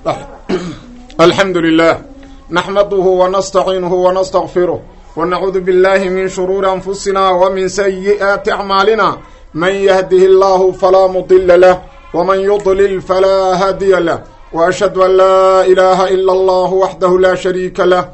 alxamdu lilah naxmaduhu wanastaciinuhu wanastaqfiruh wanacuudu billahi min shuruuri anfusina wa min sayi'aati acmaalina man yahdihi allahu falaa mudila lah wman yudlil falaa haadiya lah waashhadu an laa ilaaha ila allahu waxdahu laa shariika lah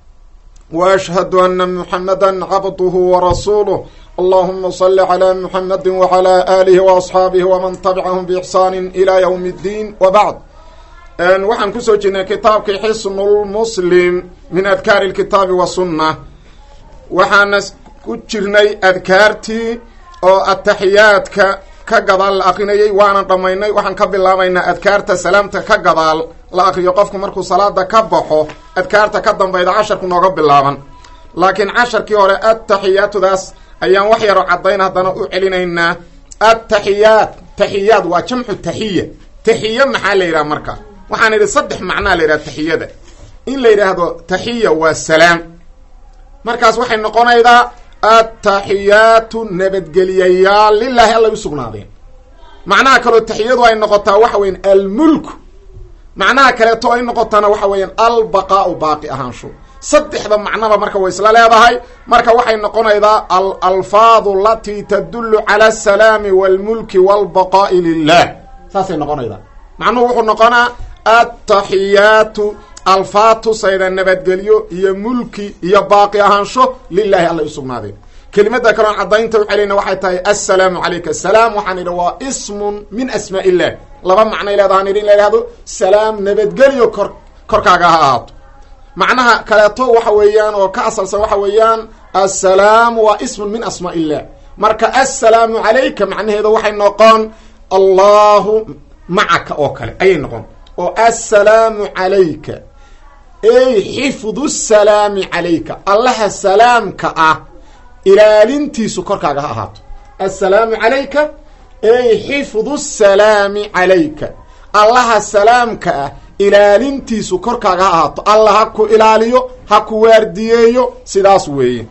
waashhadu ana muxamada cabduhu warasuuluh allahuma sali calaa muxamadi wacalaa aalihi waasxaabihi waman tabicahum biixsaani ilaa ywmi اddiin wabacd waxaan kusoo jirnay kitaabkii xisnulmuslim min adkaari lkitaabi wasunna waxaana ku jirnay adkaartii oo ataxiyaadka ka gadaal la akrinayay waanan dhammaynay waxaan ka bilaabaynaa adkaarta salaamta ka gadaal la akriyo qofku markuu salaada ka baxo adkaarta ka dambayda casharku nooga bilaaban laakiin casharkii hore attaxiyaatudaas ayaan wax yaroo caddayn haddana u celinaynaa attaxiyaat taxiyaad waa jamcu taxiya taxiya maxaa la yidhaha marka waxaan idhi saddex macnaa la yidhaha taxiyada in la yidhaahdo taxiya waa salaam markaas waxay noqonaydaa attaxiyaatu nabadgeliyayaal lilaahi alla u sugnaadeen macnaha kaloo taxiyadu ay noqotaa waxa weyan almulku macnaha kaleeto ay noqotaana waxa weeyaan albaqaau baaqi ahaansho saddexda macnaba marka way isla leedahay marka waxay noqonaydaa alalfaadu alatii tadullu cala asalaami walmulki walbaqaa'i lilah saasay noqonaydaa macnuhu wuxuu noqonaa attaxiyaatu alfaad tusayda nabadgelyo iyo mulki iyo baaqi ahaansho lilaahi alla u sugnaadeen kelimada kaloon caddaynta u celayna waxay tahay assalaamu calayka asalaam waxaan idhi waa ismun min asmaa illah laba macnay leedahaan idhi in la ihahdo salaam nabadgelyo kor korkaaga ha ahaato macnaha kaleeto waxa weeyaan oo ka asalsan waxa weeyaan assalaamu waa ismun min asmaa illah marka assalaamu calayka macnaheeda waxay noqon allahu macaka oo kale ayay noqon oo assalaamu calayka ey xifdu salaami calayka allaha salaamka ah ilaalintiisu korkaaga ha ahaato assalaamu calayka ey xifdu salaami calayka allaha salaamka ah ilaalintiisu korkaaga ha ahaato alla ha ku ilaaliyo ha ku waardiyeeyo sidaas weeye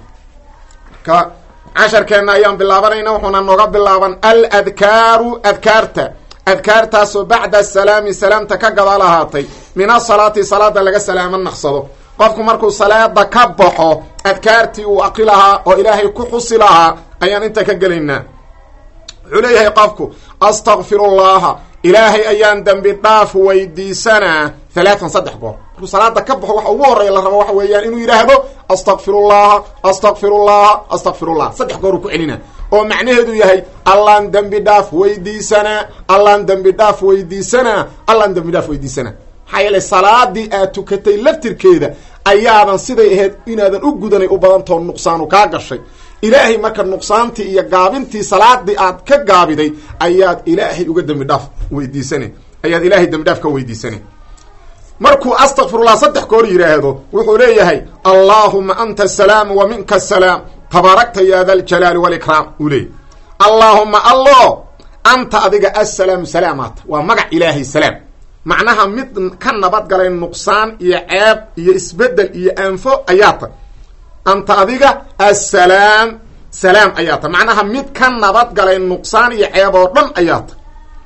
ka casharkeenna ayaan bilaabanayna wuxuuna nooga bilaaban al adkaaru adkaarta adkaartaasoo bacda asalaami salaamta ka gadaal ahaatay min asalaati salaada laga salaamo naqsado qofku markuu salaada ka baxo adkaartii uu aqri lahaa oo ilaahay ku xusi lahaa ayaan inta ka gelaynaa wuxuu leeyahay qofku astakfirullaha ilaahay ayaan dembi dhaaf weydiisanaa halaatan saddex goor markuu salaada ka baxo waxa ugu horreeya la rabo waxa weeyaan inuu yidhaahdo astakfirullaha astakfirullaha astakfirullah saddex goor uu ku celinaa oo macnaheedu yahay allaan dembi dhaaf weydiisanaa allaan dembi dhaaf weydiisanaa allaan dembi dhaaf weydiisanaa maxaa yeelay salaadii aad tukatay laftirkeeda ayaadan siday ahayd inaadan u gudanay u badantoo nuqsaanu kaa gashay ilaahay marka nuqsaantii iyo gaabintii salaadii aad ka gaabiday ayaad ilaahay uga dembi dhaaf weydiisana ayaad ilaahay dembi dhaaf ka weydiisana markuu astakfirullah saddex goor yidhaahdo wuxuu leeyahay allaahuma anta asalaam wa minka asalaam tabaarakta ya da ljalaali walikraam uu leeyay allaahuma allo anta adiga assalaamu salaamaata waa magac ilaahay salaam macnaha mid ka nabadgalay nuqsaan iyo ceeb iyo isbedel iyo aanfo ayaa ta anta adiga assalaam salaam ayaa ta macnaha mid ka nabadgalay nuqsaan iyo ceeb oo dhan ayaa ta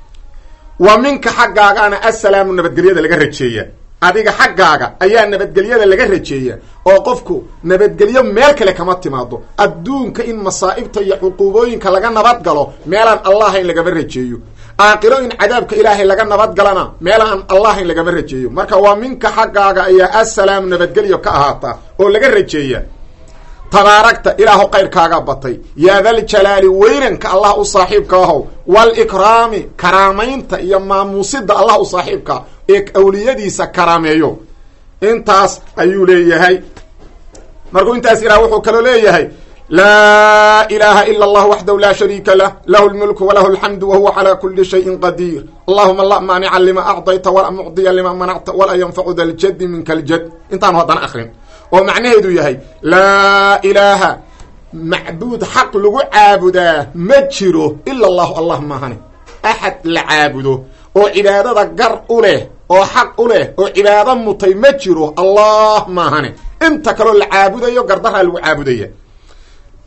wa minka xaggaagaana assalaamu nabadgelyada laga rajeeya adiga xaggaaga ayaa nabadgelyada laga rajeeya oo qofku nabadgelyo meel kale kama timaado adduunka in masaa'ibta iyo cuquubooyinka laga nabadgalo meelaan allahayn lagama rajeeyo aaqiro in cadaabka ilaahay laga nabadgalana meelaan allahayn lagama rajeeyo marka waa minka xaggaaga ayaa assalaamu nabadgelyo ka ahaata oo laga rajeeya tabaaragta ilaahu qayrkaaga batay yaa daljalaali weynanka allah u saaxiibka ahow walikraami karaamaynta iyo maamuusida allah u saaxiibka ee awliyadiisa karaameeyo intaas ayuu leeyahay markuu intaas ilah wuxuu kaloo leeyahay laa ilaaha ila allah waxdahu laa shariika lah lahu lmulku walahu alxamdu wahuwa calaa kuli shayin qadiir allahuma la maanica lima acdayta walaa mucdiya lima manacta walaa yanfacu da ljadi minka ljad intaanu haddana akrin oo macnaheedu yahay laa ilaaha macbuud xaq lagu caabudaa ma jiro ila allahu allah maahane axad la caabudo oo cibaadada gar u leh oo xaq u leh oo cibaado mutay ma jiro allah maahane inta kaloo la caabudayo gardaraa lagu caabudaya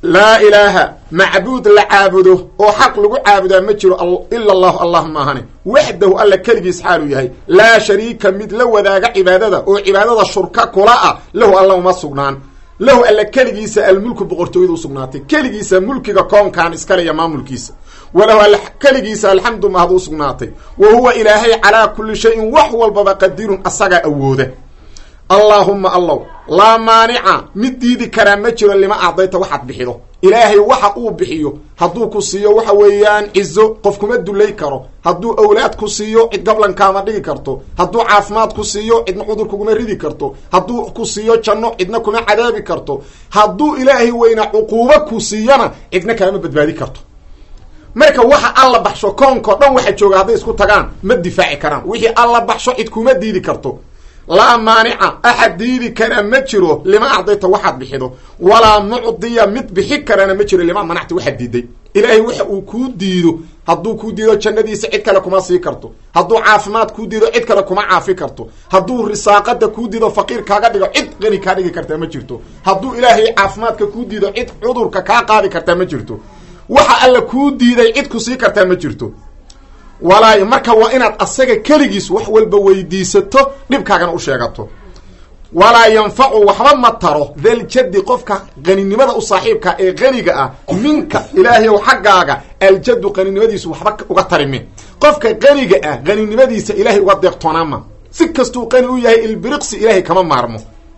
laa ilaaha macbuud la caabudo oo xaq lagu caabudaa ma jiro ila allahu allah maahane waxdahu alla keligiis xaaluu yahay laa shariika mid la wadaaga cibaadada oo cibaadada shurka kula ah lahu alla uma sugnaan lahu alla keligiisa almulku boqortooyada usugnaatay keligiisa mulkiga koonkan iskale iyo maamulkiisa walahu alla keligiisa alxamdu mahad u sugnaatay wa huwa ilaahay calaa kulli shayin wax walbaba qadirun asagaa awooda allaahumma allow laa maanica mid diidi karaa ma jiro lima acdayta waxaad bixido ilaahay waxa uu bixiyo hadduu ku siiyo waxa weeyaan cizo qof kuma dulay karo hadduu awlaad ku siiyo cid gablankaama dhigi karto hadduu caafimaad ku siiyo cidna cudur kuguma ridi karto hadduu ku siiyo janno cidna kuma cadaabi karto hadduu ilaahay weyna cuquubo ku siiyona cidna kaama badbaadi karto marka waxa alla baxsho koonkao dhan waxa jooga hadday isku tagaan ma difaaci karaan wixii alla baxsho cid kuma diidi karto laa maanica axad diidi kara ma jiro lima acdayta waxaad bixido walaa mucdiya mid bixi karana ma jiro lima manacta waxaad diiday ilaahay waxa uu kuu diido hadduu kuu diido jannadiisa cid kale kuma sii karto hadduu caafimaad kuu diido cid kale kuma caafi karto hadduu risaaqada kuu diido faqiir kaaga dhigo cid qani kaa dhigi kartaa ma jirto hadduu ilaahay caafimaadka kuu diido cid cudurka kaa qaadi kartaa ma jirto waxa alla kuu diiday cid ku sii kartaa ma jirto walaayo marka waa inaad asaga keligiis wax walba weydiisato dhibkaagana u sheegato walaa yanfacu waxba ma taro daljaddi qofka qaninimada u saaxiibka ee qaniga ah minka ilaahayow xaggaaga aljaddu qaninimadiisu waxba uga tarimin qofka qaniga ah qaninimadiisa ilaahay uga deeqtoonaama si kastuu qani u yahay ilbiriqsi ilaahay kama maarmo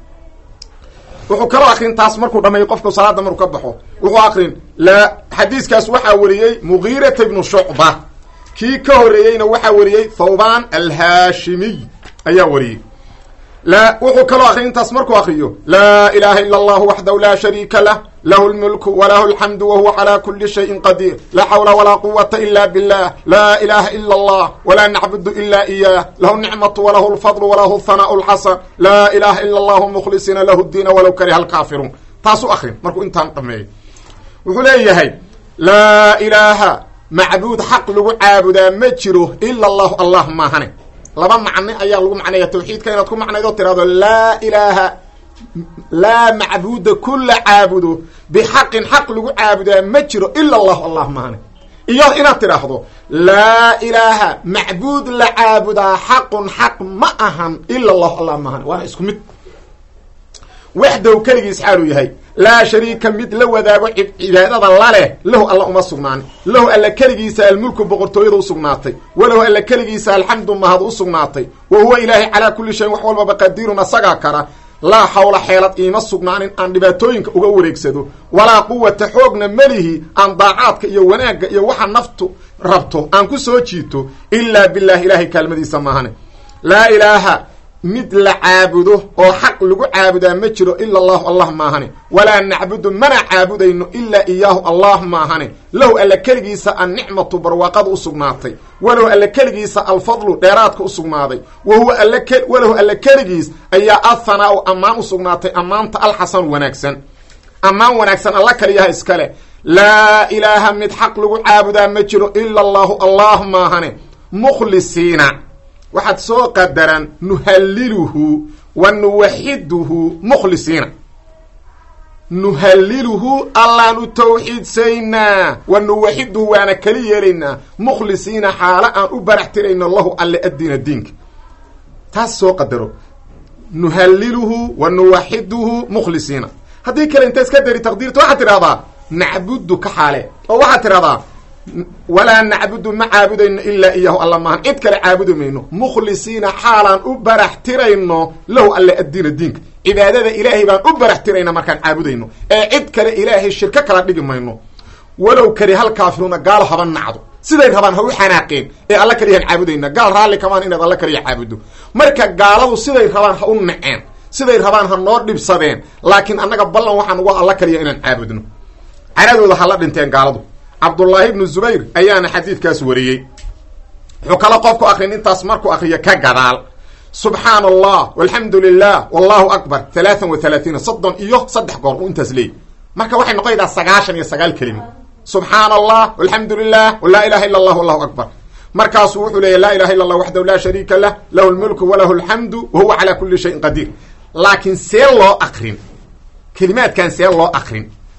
wuxuu kaloo akrin taas markuu dhameeyo qofku salaada maruu ka baxo wuxuu akrin la xadiiskaas waxaa wariyey mugiirata ibnu shucba kii ka horeeyeyna waxaa wariyey thawban alhaashimiy ayaa wariyey la wuxuu kaloo akriy intaas markuu akriyo laa ilaha ila allahu waxdahu laa shariika lah lahu lmulku walahu alxamdu wahuwa calaa kuli shayin qadiir laa xawla walaa quwata ila billah laa ilaha ila allah walaa nacbudu ila iyah lahu nicmatu walahu lfadlu walahu hanaau lxasan laa ilaha ila allahu mukhlisiina lahu diina walow kariha alkaafiruun taasu akrin markuu intaan dhameeyo wuxuu leeyahay laa ilaaha macbuud xaq lagu caabudaa ma jiro ila allahu allah maahane laba macne ayaa lagu macneeya tawxiidka inaad ku macnaydo tirahdo laa ilaaha laa macbuuda kula caabudo bixaqin xaq lagu caabudaa ma jiro ila allahu allah maahane iyo inaad tidhaahdo laa ilaaha macbuud la caabudaa xaqun xaq ma ahan ila allahu allah maahane waana isku mid waxdow keligiis xaaluu yahay laa shariika mid la wadaago cibaadada laleh lahu alla uma sugnaan lahu alla keligiisa almulku boqortooyada usugnaatay walahu alla keligiisa alxamdu mahad u sugnaatay wa huwa ilaahay calaa kulli shayin wax walbaba qadiirun asagaa kara laa xawla xeelad iima sugnaanin aan dhibaatooyinka uga wareegsado walaa quwata xoogna melihi aan daacaadka iyo wanaagga iyo waxa naftu rabto aan ku soo jiito ilaa billahi ilaahay kaalmadiisa maahane laa ilaaha mid la caabudo oo xaq lagu caabudaa ma jiro ila allahu allah maahane walaa nacbudu mana caabudayno ilaa iyaahu allah maahane lahu alla keligiisa annicmatu barwaaqada u sugnaatay walahu alla keligiisa alfadlu dheeraadka u sugnaaday wahuwa walahu alla keligiis ayaa athanaau ammaan u sugnaatay ammaanta alxasan wanaagsan ammaan wanaagsan alla kaliyaha iskale laa ilaaha mid xaq lagu caabudaa ma jiro ila allahu allah maahane mukhlisiina waxaad soo qadaran nuhalliluhu wa nuwaxiduhu mukhlisiina nuhalliluhu allaanu tawxiidsaynaa wa nuwaxiduhu waana keli yeelaynaa mukhlisiina xaalo aan u barax tirayno lahu alle addiina diinka taas soo qadaro nuhalliluhu wa nuwaxiduhu mukhlisiina haddii kale inta iska dari taqdiirta waxaad tidhahdaa nacbudu ka xaale oo waxaad tidhahdaa walaa nacbudu ma caabudayno ilaa iyahu alla maahan cid kale caabudi mayno mukhlisiina xaalaan u barax tirayno lahu alle addiina diinka cibaadada ilaahay baan u barax tirayna markaan caabudayno ee cid kale ilaahay shirko kala dhigi mayno walow kari hal kaafiruuna gaalo haba nacdo siday rabaan ha u xanaaqeen ee alla kaliyaan caabudayna gaal raalli kamaan inaad alla kaliya caabudo marka gaaladu siday rabaan ha u naceen siday rabaan ha noo dhibsadeen laakiin annaga ballan waxaan uga alla kaliya inaan caabudno caradooda hala dhinteen gaaladu cabdullaahi ibnu zubayr ayaana xadiidkaas wariyey wuxuu kala qofku akrin intaas markuu akriyo ka gadaal subxaana allah walxamdu lilah wallahu akbar halaatan wa halaatiina soddon iyo saddex goor uu intaas leeyay marka waxay noqonaydaa sagaashan iyo sagaal kelimo subxaana allah walxamdu lilah walaa ilaha illa allah wallahu akbar markaasuu wuxuu leeyahy laa ilaha illa allah waxdahu laa shariika lah lahu lmulku walahu alxamdu wa huwa calaa kuli shayin qadiir laakiin see loo akrin kelimaadkan see loo akrin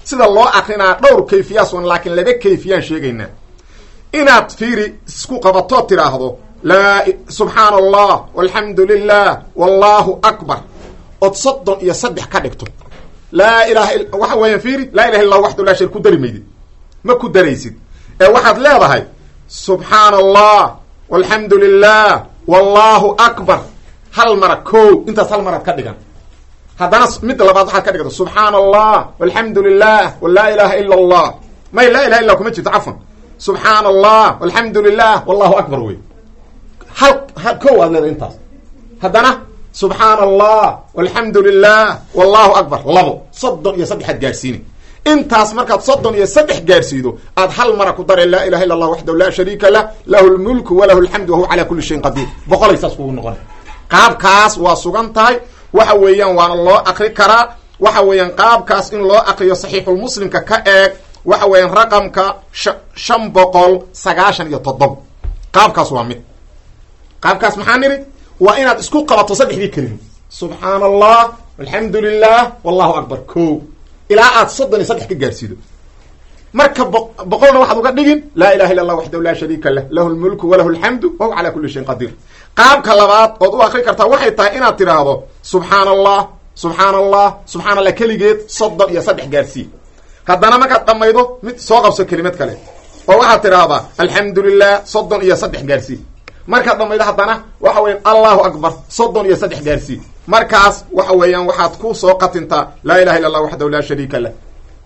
sida loo akrinaa dhowr kayfiyaas wan laakiin laba kayfiyaan sheegaynaa inaad fiiri isku qabatoo tidhaahdo laa subxaana allah walxamdu lilah wallahu akbar ood soddon iyo saddex ka dhigto laa ilaha waxa weeyaan fiiri laa ilaha illah waxdu laa shar ku dari maydid ma ku daraysid ee waxaad leedahay subxaana allah walxamdu lilah wallahu akbar hal mara ko intaas hal maraad ka dhigan haddana midda labaad waxaad ka dhigta subxaana allah walxamdu lilah walaa ilaha ila allah may laa ilaha illa kuma jirto cafwan subxaana allah walxamdu lilah wallahu akbar wey hal hal ko aad leedahay intaas haddana subxaana allah walxamdu lilah wallahu akbar labo soddon iyo saddexaad gaadhsiini intaas markaad soddon iyo saddex gaadhsiido aad hal mara ku dare laa ilaha illa allah waxdahu laa shariika lah lahu lmulku walahu alxamdu wahuwa calaa kuli shayin qadiir boqolay saas kugu noqona qaabkaas waa sugan tahay waxa weeyaan waana loo akri karaa waxa weeyaan qaabkaas in loo akriyo saxiixulmuslimka ka eeg waxa weeyaan raqamka shan boqol sagaashan iyo toddoba qaabkaas waa mid qaabkaas maxaa nidhi waa inaad isku qabato saddexdii kelimo subxaana allah alxamdu lilah wallahu akbar ko ilaa aad soddon iyo saddex ka gaarsiido marka boqolna waxaad uga dhigin laa ilaha illa allah waxdahu laa shariika lah lahu lmulku walahu alxamdu wahuwa calaa kuli shayin qadiir qaabka labaad ood u akri kartaa waxay tahay inaad tidhaahdo subxaana allah subxaana allah subxana allah keligeed soddon iyo saddex gaarsii haddana markaad dhamaydo mid soo qabso kelimad kale oo waxaad tidhaahdaa alxamdu lilah soddon iyo saddex gaarsii markaad dhamaydo haddana waxa weyan allahu akbar soddon iyo saddex gaarsii markaas waxa weeyaan waxaad ku soo qatintaa laa ilaha illa allah waxdahu laa shariika lah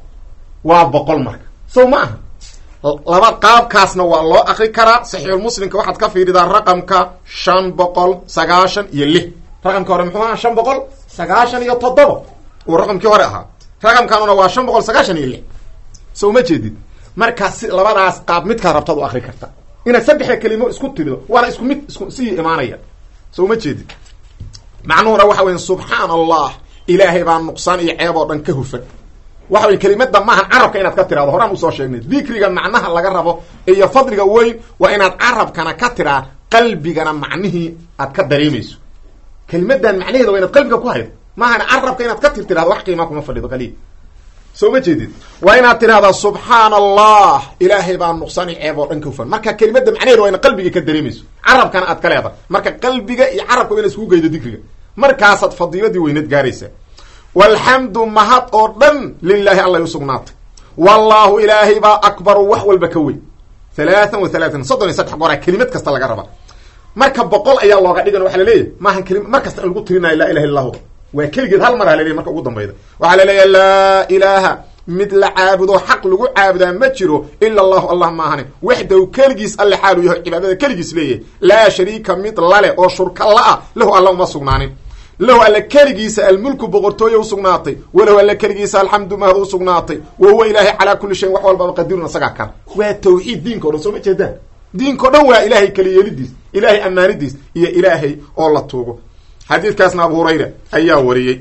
waa boqol marka sow ma aha laba qaabkaasna waa loo akri karaa saxiixulmuslimka waxaad ka fiiridaa raqamka shan boqol sagaashan iyo lix raqamkii hore muxuu ahaa shan boqol sagaashan iyo toddoba uu raqamkii hore ahaa raqamkanuna waa shan boqol sagaashan iyo lix so uma jeedid markaas si labadaas qaab midkaad rabtaad u akri karta inaad saddexda kelimo isku tirido waana isku mid isku sii imaanaya so uma jeedid macnuhuna waxa weya subxaana allah ilaahay baa nuqsaan iyo ceeb oo dhan ka hufan waxa wey kelimada maahan carabka inaad ka tirahdo horaan usoo sheegnay dikriga macnaha laga rabo iyo fadliga weyn waa inaad carabkana ka tiraa qalbigana macnihii aad ka dareemayso kelimadan macnaheeda waa inaad qalbiga ku haydo maahan carabka inaad ka tir tirahdo wax qiimaa kuma fadhido kaliya soo ma jeedid waa inaad tirahdaa subxaana allah ilaahay baa nuqsaan iyo ceeb oo dhan ka hufan marka kelimada macnaheeda waa inaad qalbiga ka dareemayso carabkana aad ka leedahay marka qalbiga iyo carabka waa ina iskugu geydo dikriga markaasaad fadiiladii weyneed gaaraysaa walxamdu mahad oo dhan lilaahi allay usugnaatay wallaahu ilaahay baa akbaru wax walba ka weyn halaatan wa halaatan soddon iyo saddex gooraa kelimad kasta laga rabaa marka boqol ayaa looga dhigan waxaa laleeyahy maahan kelima mar kasta in lagu tirinayo laa ilaha illahu waa keligeed hal mar ha laleeyahy marka ugu dambayda waxaa laleeyahay laa ilaaha mid la caabudo xaq lagu caabudaa ma jiro ila allahu allah maahane waxdahu keligiis alle xaalu yaho cibaadada keligiis leeyahay laa shariika mid lale oo shurka la-a lahu alla uma sugnaanin lahu alle keligiisa almulku boqortooye usugnaatay walahu alle keligiisa alxamdu mahad usugnaatay wa huwa ilaahay calaa kuli shayin wax walbaba qadirun isagaa kan waa tawxiid diinka o dhan soo ma jeedaan diinka o dhan waa ilaahay keliyeelidiis ilaahay ammaanidiis iyo ilaahay oo la tuugo xadiidkaasna abu hurayra ayaa wariyey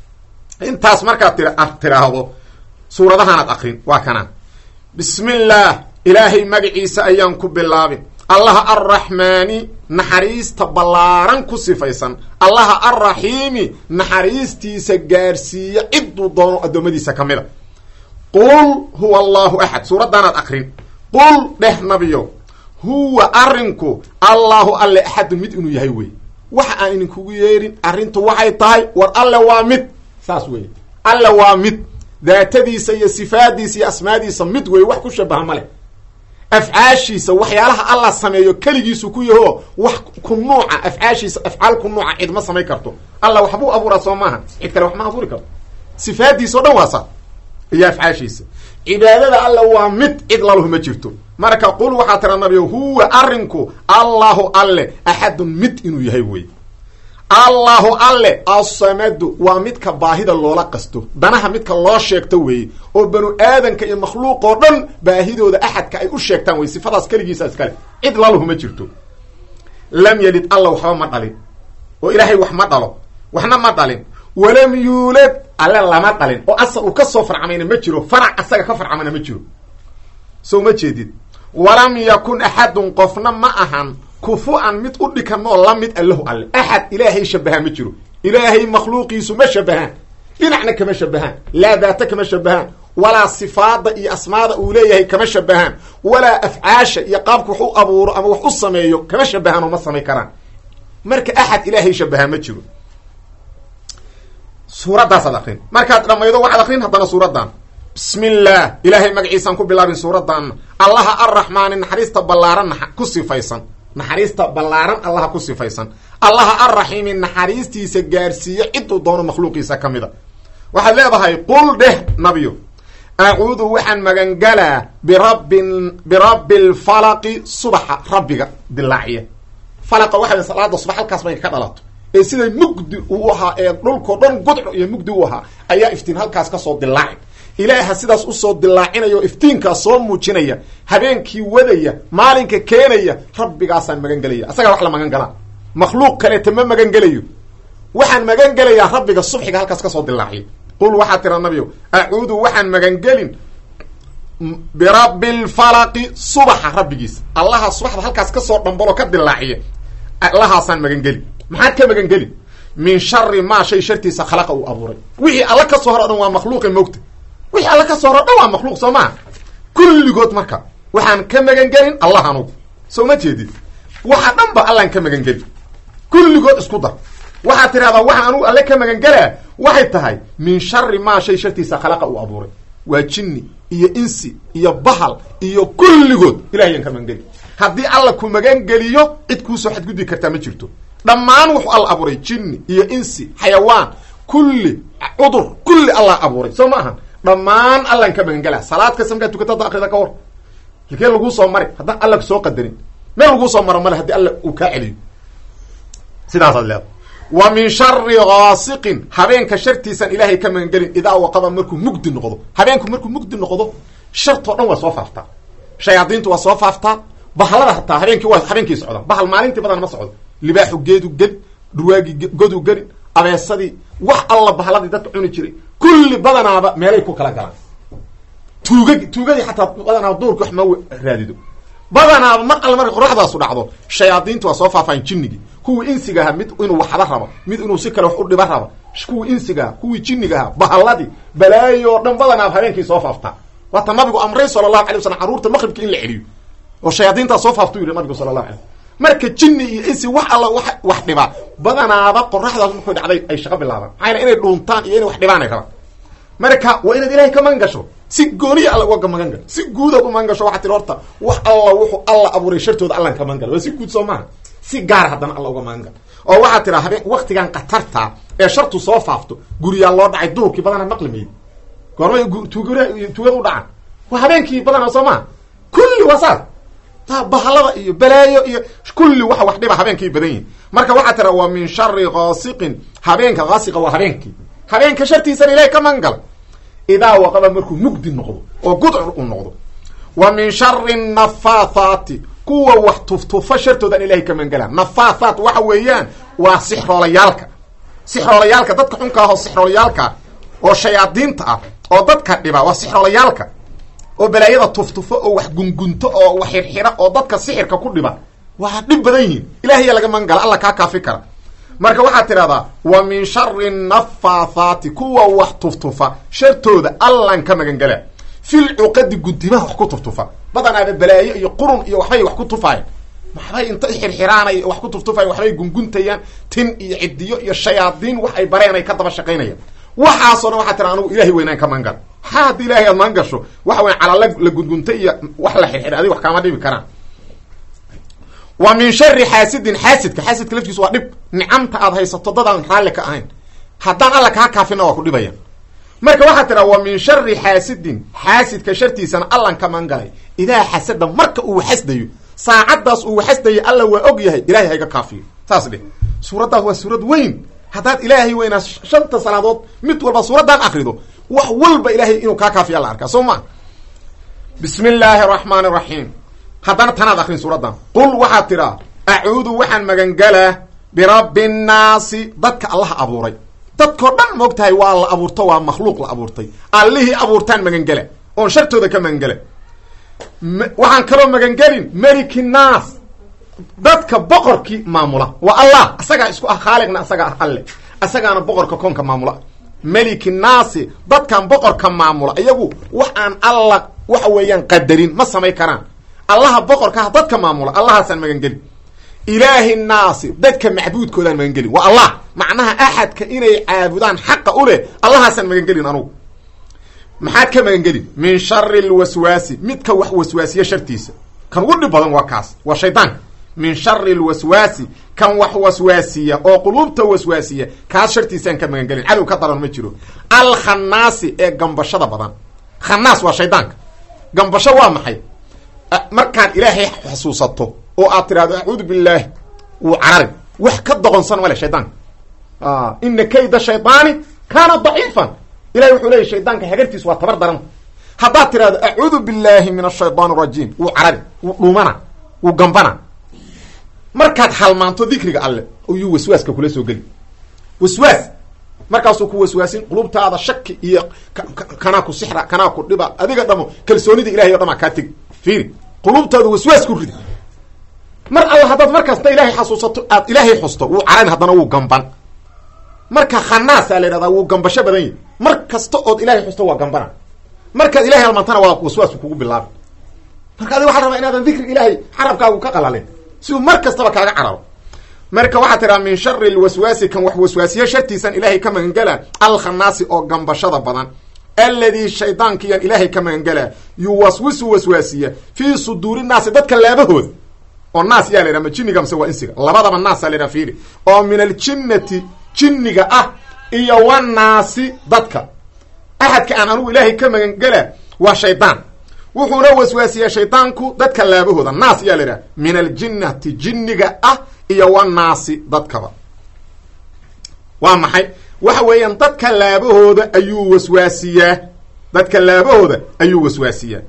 intaas markaad ti tiraahdo suuradahaanaad akrin waa kanaan bismi illaah ilaahay magaciisa ayaan ku bilaabin allaha arraxmaani naxariista ballaaran ku sifaysan allaha arraxiimi naxariistiisa gaarsiiya ciduu doono addoommadiisa ka mida qul huwa allahu axad suuraddaanaad akrin qul dheh nabiyo huwa arrinku allahu alle axadun mid inuu yahay wey waxa aan idinkugu yeerin arrintu waxay tahay war alle waa mid saas wey alle waa mid daatadiisa iyo sifaadiisa iyo asmaadiisa mid wey wax ku shabaha ma leh afcaashiisa waxyaalaha alla sameeyo keligiisu ku yaho wax ku nuuca afcaashiisa afcaal ku nuuca cid ma samayn karto alla waxbuu abuuraa soo maaha cid kale wax ma abuuri karto sifaadiisa o dhan waa saa iyo afcaashiisa cibaadada alla waa mid cid laluhu ma jirto marka qul waxaa tira nabiyo huwa arrinku allahu alle axadun mid inuu yahay wey allahu alle assamadu waa midka baahida loola qasto danaha midka loo sheegto weeye oo banu aadanka iyo makhluuq oo dhan baahidooda axadka ay u sheegtaan wey sifadaas keligiisa iskale cid laluhu ma jirto lam yelid alla waxba ma dhalin oo ilaahay wax ma dhalo waxna ma dhalin walam yuulad alle lama dhalin oo asal uu ka soo farcamayna ma jiro farac asaga ka farcamana ma jiro soo ma jeedid walam yakun axadun qofna ma ahan kufu-an mid u dhikanoo la mid allahu alle axad ilaahay shabahaa ma jiro ilaahay makhluuqiisu ma shabahaan dhinacna kama shabahaan laa daata kama shabahaan walaa sifaada iyo asmaada uu leeyahay kama shabahaan walaa afcaasha iyo qaabka wax u abuuro ama wax u sameeyo kama shabahaan oo ma samay karaan marka axad ilaahay shabahaa ma jiro suuradaasaad akrin markaad dhamaydo waxaad akrin haddana suuradan bismi illaah ilaahay magaciisaan ku bilaabin suuraddaanna allaha arraxmaani naxariista ballaaran ku sifaysan naxariista ballaaran allaha ku sifaysan allaha arraxiimi naxariistiisa gaarsiiyo ciduu doono makhluuqiisa ka mida waxaad leedahay qul dheh nabiyo acuudu waxaan magangalaa birabbin birabbi lfalaqi subaxa rabbiga dilaaciya falaqa waxa salaada subax halkaas bay ka dhalato ee siday mugdi uu ahaa ee dhulkao dhan gudco iyo mugdi u ahaa ayaa iftiin halkaas kasoo dilaaci ilaaha sidaas usoo dilaacinayo iftiinkaas soo muujinaya habeenkii wadaya maalinka keenaya rabbigaasaan magan gelaya asagaa wax la magan galaa makhluuq kaleeta ma magan gelayo waxaan magan gelayaa rabbiga subxiga halkaas kasoo dilaaciya qul waxaa tira nabiyo acuudu waxaan magangelin birabbi lfalaqi subaxa rabbigiisa allaha subaxda halkaas kasoo dhambalo ka dilaaciya allahaasaan magangeli maxaad ka magangeli min shari maa shay shartiisa khalaqa uu abuuray wixii alla ka soo hor o dhan waa makhluuqi mogta wixii alla ka soo hor o dhan waa makhluuq soo maa kulligood marka waxaan ka magangelin allah anugu soo ma jeedid waxa dhan ba allaan ka magangeli kulligood isku dar waxaad tidhahdaa waxaan anugu alle ka magangelaa waxay tahay min shari maa shay shartiisa khalaqa uu abuuray waa jinni iyo insi iyo bahal iyo kulligood ilahayaan ka magangeli haddii alla ku magangeliyo cid kuusoo xadgudbi kartaa ma jirto dhammaan wuxuu alla abuuray jinni iyo insi xayawaan kulli cudur kulli allah abuuray soo ma ahan dhammaan allaan ka magangelaa salaad kasta markaad tukata hadda akrida ka war halkee laguu soo mari haddaan alla soo qadarin meel laguu soo maro male haddii alla uu kaa celiyo sidaasaad leeda wa min shari gaasiqin habeenka shartiisaan ilaahay ka magangelin idaa waqaba markuu mugdi noqdo habeenku markuu mugdi noqdo shartoo dhan waa soo faaftaa shayaadiintu waa soo faaftaa bahalada hataa habeenkii waa habeenkii socdaan bahal maalintii badan ma socdo libaaxu geedu gedi dhurwaagii godu gedi abeesadii wax alla bahaladii dadka cuni jiray kulli badanaaba meelay ku kala galaan tuugagi tuugadii xataa badanaaba duurki wax ma raadido badanaaba mar alle markay qoraxdaasu dhacdo shayaadiintu waa soo faafaan jinnigii kuwii insiga ahaa mid inuu waxba rabo mid inuu si kale wax u dhiba rabo kuwii insiga aha kuwii jinniga ahaa bahalladii balaayo o dhan badanaaba habeenkii soo faaftaa waata nabigu amray sala allahu alay waslam carruurta maqribka in la celiyo oo shayaadiintaa soo faaftuu yihi nabigu sala allahu alay marka jinni iyo insi wax alla wa wax dhibaa badanaaba qoraxdaas markay dhacday ay shaqo bilaabaan maxaa yale inay dhuuntaan iyo inay wax dhibaan ay rabaan marka waa inaad ilahay ka magan gasho si gooniya alla uga magan gal si guudaad u magan gasho waxaa tiri horta wax alla wuxuu alla abuuray shartooda allan ka magan gal waa si guud soo maaha si gaara haddana alla uga magan gal oo waxaa tiraa habeen waktigan katarta ee shartu soo faafto guriyaa loo dhacay duurkii badanaa maqli maydi goormay tuugada tuugada u dhacaan waa habeenkii badanaa soo maha kulli waa saas bahalada iyo balaayo iyo kulli waxa wax dhiba habeenkay badan yihin marka waxaa tira waa min shari gaasiqin habeenka gaasiqa waa habeenkii habeenka shartiisana ilahay ka magan gala idaa waqaba markuu mugdi noqdo oo gudcur uu noqdo wa min shari nafaathaati kuwa wax tuftufa shartoodan ilahay ka magan gala nafaathaat waxa weeyaan waa sixroolayaalka sixroolayaalka dadka xunka ah oo sixroolayaalka oo shayaadiinta ah oo dadka dhiba waa sixroolayaalka oo balaayada tuftufo oo wax gungunto oo wax xirxira oo dadka sixirka ku dhiba waa dhib badan yihiin ilahaya laga magan gala alla kaa kaafi kara marka waxaad tidhahdaa wa min shari nafaathaati kuwa wax tuftufa shartooda allan ka magan gala fil cuqadi guntimaha wax ku tuftufa badanaaba balaayo iyo qurun iyo waxbay wax ku tufayan waxbay inta xirxiraanay wax ku tuftufayan waxbay gunguntayaan tin iyo cidiyo iyo shayaadiin wax ay bareen ay ka daba shaqaynayaan waxaasoo dhan waxaa tira anugu ilahay weynaan ka magan gala maxaa haddii ilahay aad magan gasho waxa weya calala la gungunta iyo wax la xirxira adig wax kaama dhibi karaan wa min shari xaasidin xaasidka xaasidka laftiisu waa dhib nicamta aad haysato dadaan raalli ka ahayn haddaan alla kaa kaafina waa ku dhibaya marka waxaa tiraa wa min shari xaasidin xaasidka shartiisana allan ka magan galay idaa xasada marka uu xasdayo saacaddaas uu xasdayo alla waa og yahay ilahay hayga kaafiyo saas dheh suuraddaas waa suurad weyn haddaad ilaahay weynaa shanta salaadood mid walba suuraddaan akrido wax walba ilaahay inuu kaa kaafiya la arkaa soo ma bismi illaahi araxmaani araxiim haddana tanaad akrin suuraddan qul waxaad tidhaa acuudu waxaan magangalaa birabbi nnaasi dadka allaha abuuray dadkoo dhan moog tahay waa la abuurto waa makhluuq la abuurtay allihii abuurtaan magangela oon shartooda ka magangela waxaan kaloo magangelin meliki nnaas dadka boqorkii maamula waa allah asagaa isku ah khaaliqna asagaa ah alle asagaana boqorka koonka maamula meliki naasi dadkan boqorka maamula iyagu wax aan alla waxa weeyaan qadarin ma samay karaan allaha boqorkaha dadka maamula allahaasaan magangelin ilaahi naasi dadka macbuudkoodaan magangelin waa allah macnaha axadka inay caabudaan xaqa u leh allahaasaan magangelin anugu maxaad ka magangelin min shari lwaswaasi midka wax waswaasiya shartiisa kan ugu dhib badan waa kaas waa shaydaanka min shari lwaswaasi kan wax waswaasiya oo quluubta waswaasiya kaas shartiisaan ka magangelin cadow ka daran ma jiro alkhanaasi ee gambashada badan khanaas waa shaydaanka gambasho waa maxay markaad ilaahay xasuusato oo aad tiraahdo acuudu billaahi wuu cararin wax ka doqonsan male shaydaanka ina kayda shaydaani kaana daciifan ilahay wuxuu leeyay shaydaanka hagartiis waa tabar daran haddaad tirahdo acuudu billaahi min ashaytaan arajiim wuu carari wuu dhumana wuu gambana markaad halmaanto dikriga alle ayuu waswaaska kula soo geli waswaas markaasuu ku waswaasin qulubtaada shaki iyo kanaa ku sixra kanaa ku dhiba adiga dhamo kalsoonida ilahay o dhamaa kaa tegi fiiri qulubtaadu waswaas ku ridi mar alla haddaad markasta ilaahay xasuusato aad ilaahay xusto wuu cararin haddana wuu gamban marka khanaasaa la yidhahdaa wuu gambasho badan yahi mar kasta ood ilahay xusto waa gambana markaad ilahay halmaantana waa waswaasku kugu bilaabi marka adiga waxaa rabaa inaadan dikriga ilaahay xarabkaagu ka qalalin si uu mar kastaba kaaga cararo marka waxaa tiraa min shari lwaswaasi kan wax waswaasiya shartiisan ilaahay ka magangela alkhanaasi oo gambashada badan alladii shaydaankiyan ilaahay ka magangela yuwaswisu waswaasiya fii suduuri naasi dadka laabahooda oo naas yaa la yhaha ma jinniga mase waa insiga labadaba naasa la yhaha fiiri oo min aljinnati jinniga ah iyo wanaasi dadka axadka aan anugu ilaahay ka magangela waa shaydaan wuxuuna waswaasiyaa shaydaanku dadka laabahooda naas yaa la yidhaha min aljinnati jinniga ah iyo wanaasi dadkaba waa maxay waxa weeyaan dadka laabahooda ayuu waswaasiyaa dadka laabahooda ayuu waswaasiyaa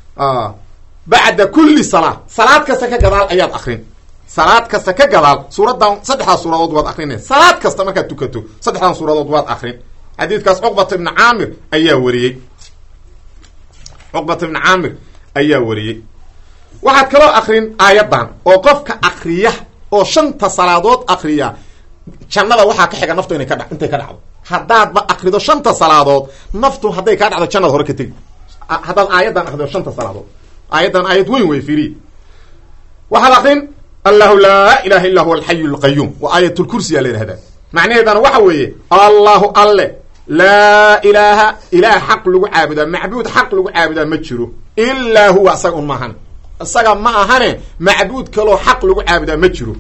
bacda kulli salaa salaad kasta ka gadaal ayaad akrin salaad kasta ka gadaal suuraddan saddexdaa suuradood waad akrinay salaad kasta markaad tukato saddexdan suuradood waad akrin xadiidkaas cuqbata ibni caamir ayaa wariyey cuqbata ibni caamir ayaa wariyey waxaad kaloo akrin aayaddan oo qofka akriya oo shanta salaadood akriya jannada waxaa ka xiga naftu inay ka dha intay ka dhacdo haddaadba akrido shanta salaadood naftu hadday kaa dhacdo jannada hore ka tegi haddaad aayaddan akrido shanta salaadood aayaddan aayad weyn wey firiy waxaad akrin allahu laa ilaha illa huwa alxayu lqayuum waa aayatulkursi yaa la yihahdaa macnaheedana waxa weeye allahu alle laa ilaaha ilaah xaq lagu caabudaa macbuud xaq lagu caabudaa ma jiro ilaa huwa isaga un maahan isaga ma ahane macbuud kaloo xaq lagu caabudaa ma jiro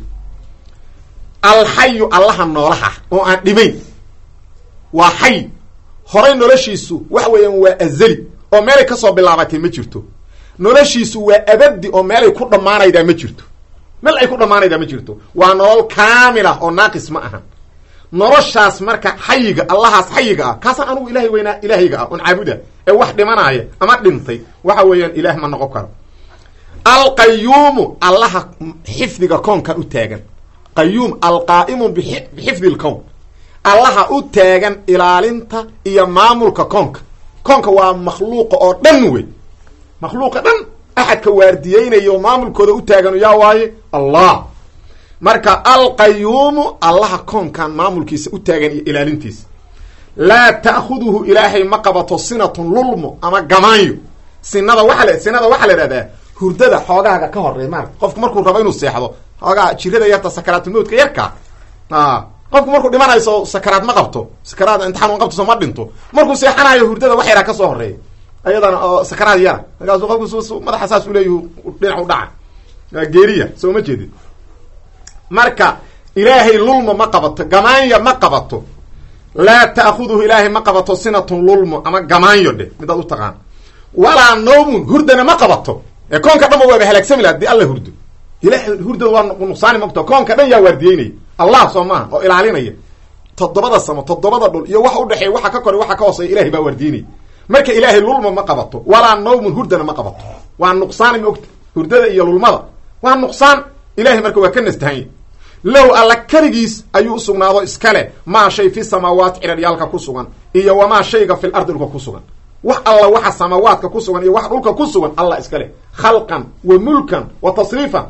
alxayu allaha noolaha oo aan dhimayn waa xay horay noloshiisu waxa weeyaan waa azali oo meelay kasoo bilaabatay ma jirto noloshiisu waa abadi oo meelay ku dhammaanaydaa ma jirto meel ay ku dhammaanaydaa ma jirto waa nolol kaamilah oo naaqis ma ahan noloshaas marka xayiga allahaas xayiga ah kaasaan anugu ilahay weynaa ilaahayga ah oon caabuda ee wax dhimanaaya ama dhintay waxa weeyaan ilaah ma noqon karo alqayuumu allaha xifdiga koonkan u taagan qayuum alqaa'imu bixifdi lkown allaha u taagan ilaalinta iyo maamulka koonka koonka waa makhluuqa oo dhan wey makhluuqa dhan axadka waardiyeynaya oo maamulkooda u taagan yaa waaye allah marka alqayuumu allaha koonkan maamulkiisa u taagan iyo ilaalintiisa laa ta'khuduhu ilaahay ma qabato sinatun lulmo ama gamaanyo sinada waa l sinada waxaa la ihahdaa hurdada xoogaaga ka horey maarata qofku markuu rabo inuu seexdo xoogaa jirada yarta sakaraatulmowtka yarka qofku markuu dhimanayso sakaraad ma qabto sakaraad imtixaan ma qabto soo ma dhinto markuu seexanayo hurdada wax yaraa kasoo horeeya ayadana oo sakaraad yara markaasu qofku madaxa saas u leeyah dhinac u dhaca geeriya soo ma jeedid marka ilaahay lulmo ma qabato gamaanya ma qabato laa ta'khuduhu ilaahay ma qabato sinatun lulmo ama gamaanyo dheh midaad u taqaan walaa nawmun hurdana ma qabato ee koonka dhan ba waaba halaagsami laha hadii alla hurdo ilahay hurdada waa nuqsaani mogto koonka dhan yaa waardiyeynaya allah soo maaha oo ilaalinaya toddobada samo toddobada dhul iyo waxa udhexeeya waxa ka koray waxa ka hooseeya ilahay baa waardiyeynaya marka ilaahay lulma ma qabato walaa nawmun hurdana ma qabato waa nuqsaani ma ogta hurdada iyo lulmada waa nuqsaan ilahay marka waa ka nastahanya low alla keligiis ayuu usugnaado iskale maa shay fi samaawaati ciraryaalka ku sugan iyo wamaa shayga fil ardi dhulka ku sugan wax alla waxa samaawaadka ku sugan iyo wax dhulka ku sugan allah iskale khalqan wa mulkan wa tasriifan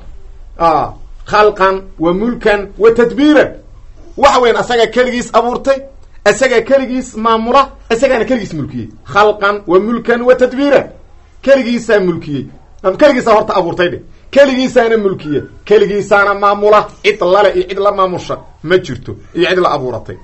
khalqan wa mulkan wa tadbiiran waxa weyan asaga keligiis abuurtay isagaa keligiis maamula isagaana keligiis mulkiyey khalqan wa mulkan wa tadbiiran keligiisaa mulkiyey keligiisaa horta abuurtay dhe keligiisaana mulkiye keligiisaana maamula cid lale iyo cid la maamusha ma jirto iyo cid la abuuratay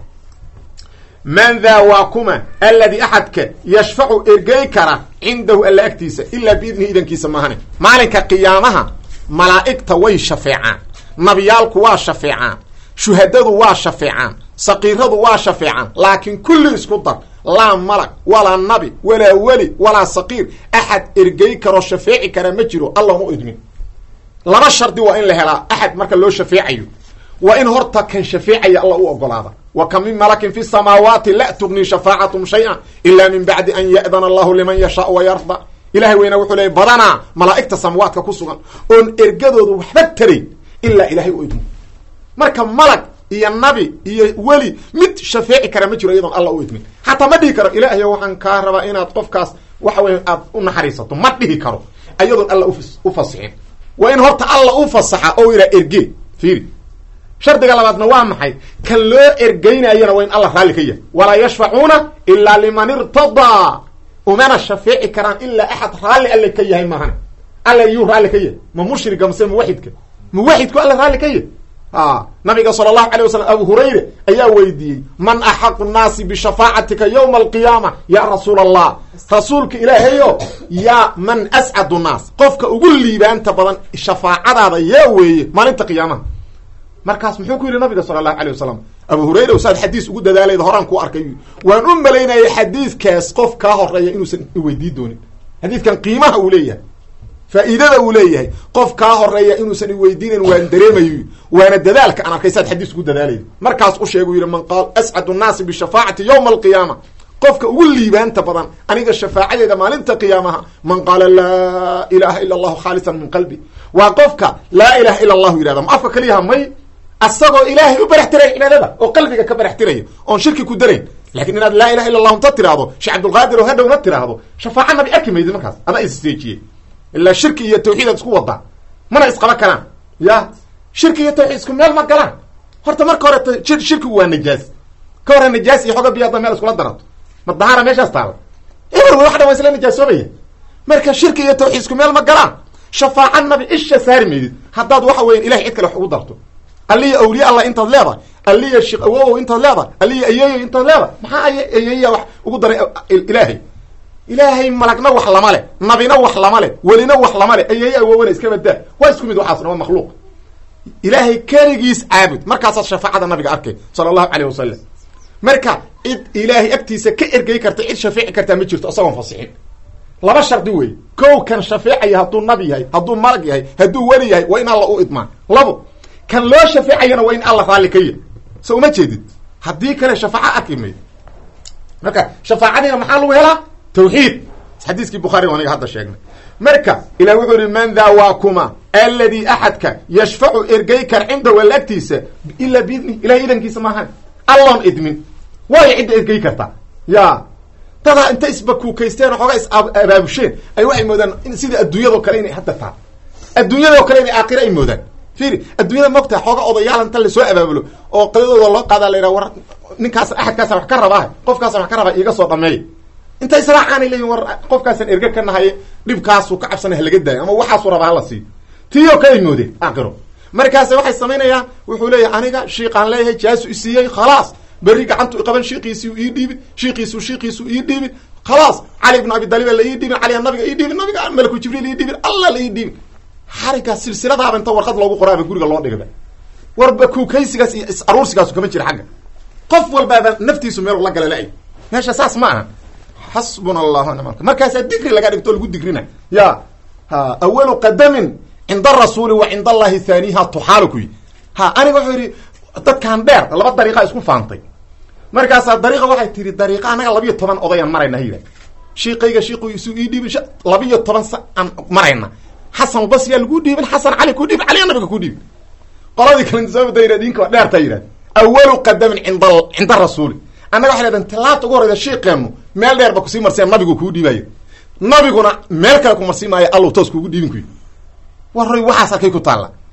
man daa waa kuma alladii axadka yashfacu ergey kara cindahu alla agtiisa ilaa biidnihi idankiisa maahane maalinka qiyaamaha malaa'igta way shafeecaan nabiyaalku waa shafeecaan shuhadadu waa shafeecaan saqiiradu waa shafeecaan laakiin kulli isku dar laa malag walaa nabi walaa weli walaa saqiir axad ergey karoo shafeeci kara ma jiro alla mu idmin laba shardi waa in la helaa axad marka loo shafeecayo waa in horta kan shafeecaya alla u ogolaada wa ka min malakin fi samaawaati la tugni shafaacatum shay-a ila min bacdi an ya'dana allahu liman yashaau wa yarda ilahay weyna wuxuu leeyay badanaa malaa'igta samaawaadka ku sugan oon ergadoodu waxba tarayn ilaa ilahay u idmo marka malag iyo nabi iyo weli mid shafeeci kara ma jiro iyadoon alla u idmin xataa ma dhihi karo ilaahayo waxaan kaa rabaa inaad qofkaas waxa weya aad u naxariisato ma dhihi karo iyadoon alla u fasixin waa in horta alla u fasaxa oo ihaa erge fiiri shardiga labaadna waa maxay kan loo ergeynayana waa in alla raalli ka yahay walaa yashfacuuna ilaa liman irtadaa umana shafeeci karaan ilaa axad raalli alle ka yahay maahane alla yuu raalli ka yahay ma mushriga mase muwaxidka muwaxidku alla raalli ka yahay a nabiga sala allahu alay wasalam abu hurayre ayaa weydiiyey man axaqu nnaasi bishafaacatika yowma alqiyaama ya rasuula allah rasuulka ilaahayo yaa man ascadu nnaas qofka ugu liibaanta badan shafaacadaada yaa weeye maalinta qiyaamaha markaas muxuu ku yidhi nabiga sala allahu alay wasalam abu hurayra saad xadiis ugu dadaalayda horaan ku arkay waan u malaynayay xadiidkaas qof kaa horeeya inuusan iweydii doonin xadiidkan qiimaha uu leeyahay faa'iidada uu leeyahay qof kaa horeeya inuusan iweydiinayn waan dareemayo waana dadaalka aan arkay saad xadiis ugu dadaalayda markaas u sheegu yidhi man qaal ascadu nnaasi bishafaacati yowma alqiyaama qofka ugu liibaanta badan aniga shafaacadeeda maalinta qiyaamaha man qaala laa ilaha ila allahu khaalisan min qalbi waa qofka laa ilaha ila allahu yidhahda ma afka kaliyaha may asagoo ilaahay u barax tiraya cibaadada oo qalbiga ka barax tiraya oon shirki ku darayn lakin inaad laa ilaha illa allahu inta tiraahdo sheekh cabdulqaadir oo hadhowna tiraahdo shafaaca nabi arki maydid markaas adaa issteejiyey ilaa shirki iyo tawxiid aad isku wadaa mana isqaba karaan ya shirki iyo tawxiid isku meel ma galaan horta marka hore shirkigu waa najaas ka hore najaas iyo xoga biyo hadda meel iskula darato ma dahaara meeshaas taala eber wax dhan waa isla najaasoobaya marka shirki iyo tawxiid isku meel ma galaan shafaaca nabi isha saari maydid haddaad waxa weya ilahay cid kale wax ugu darto alliya awliya allah intaad leedahay alliya sheekh awowow intaad leedahay alliya ayeeyo intaad leedahay maxaa ay ayeeya wax ugu daray ilaahay ilaahay malagna wax lama leh nabina wax lama leh welina wax lama leh ayeeya awowona iska badaa waa isku mid waxaasna waa makhluuq ilaahay keligiis caabud markaasaad shafaacada nabiga arkay sala allahu caleyh wasalam marka cid ilaahay agtiisa ka ergey karta cid shafeeci kartaa ma jirto isagoon fasixin laba shardi wey kow kan shafeecaya hadduu nabi yahay hadduu malag yahay hadduu weli yahay waa in alla u idmaan labo kan loo shafeecayana waa in alla raalli ka yahy so uma jeedid haddii kale shafaaca arki mayd marka shafaacadiina maxaa lagu helaa tawxiid xadiiskii bukhaari aniga hadda sheegnay marka ilah wuxuu yihi man daa waa kuma alladii axadka yashfacu ergey kar cindahu alla agtiisa ilaa biidni ilahay idankiisa maahan alloon idmin waayo cidda ergey karta ya dadaa inta isbakuukaysteen oo xoogaa is abaabusheen ay waxay moodaan sida adduunyadao kale inay hadda taha adduunyadao kale inay aakhira ay moodaan fiiri adduunyada mogtaa xooga odayaal inta lasoo abaabulo oo qadadooda loo qaadaa la yidhaha war ninkaas axadkaasa wax ka rabaa qofkaasa wax ka rabaa iiga soo dhameeya inta israacaanay leeyihin war qofkaasan erge ka nahaye dhibkaasuu ka cabsana halaga daayo ama waxaasuu rabaa hala siiyo tii oo kale ay moodeen aakhiro markaase waxay samaynayaan wuxuu leeyahay aniga shiiqaan leeyahay jaasu isiiyey khalaas berri gacantu iqaban shiiqiisiu ii dhiibin shiiqiisu shiiqiisu ii dhiibin khalaas cali ibnu abi daliba la ii dhiibin caliga nabiga ii dhiibin nabiga malaku jibriil ii dhiibin alla la ii dhiibin xarigaa silsiladaaba inta warqad loogu qoraaba guriga loo dhigaba warba kuukaysigaas iyo is aruursigaasu kama jira xagga qof walbaaba naftiisu meel la gala la-ay meesha saas ma aha xasbuna allahu nimal markaasaa digri laga dhigto lagu digrina ya ha awalu qadamin cinda arasuuli wa cinda allahi haaniha tuxaalu ku yi ha aniga wuxuu yidhi dadkan dheer laba dariiqa isku faantay markaasaa dariiqa waxay tihi dariiqa anaga labiyo toban odayaan marayna hayda shiiqayga shiiqiisu ii dhiibin labiyo toban sa aan marayna xasan basriyaa lagu dhiibin xasan cali ku dhiibin caliga nabiga ku dhiibin qoladii kale sababta yidhah dinka waa dheerta yidhahd awalu qadamin cinda cinda rasuuli annaga waxay dhahdeen tallaabta ugu horeysa shiiqeennu meel dheer ba kusii marseen nabigu kuu dhiibayo nabiguna meel kale ku marsii maayo allow toos kuugu dhiibin kuyi warroy waxaas halkay ku taalla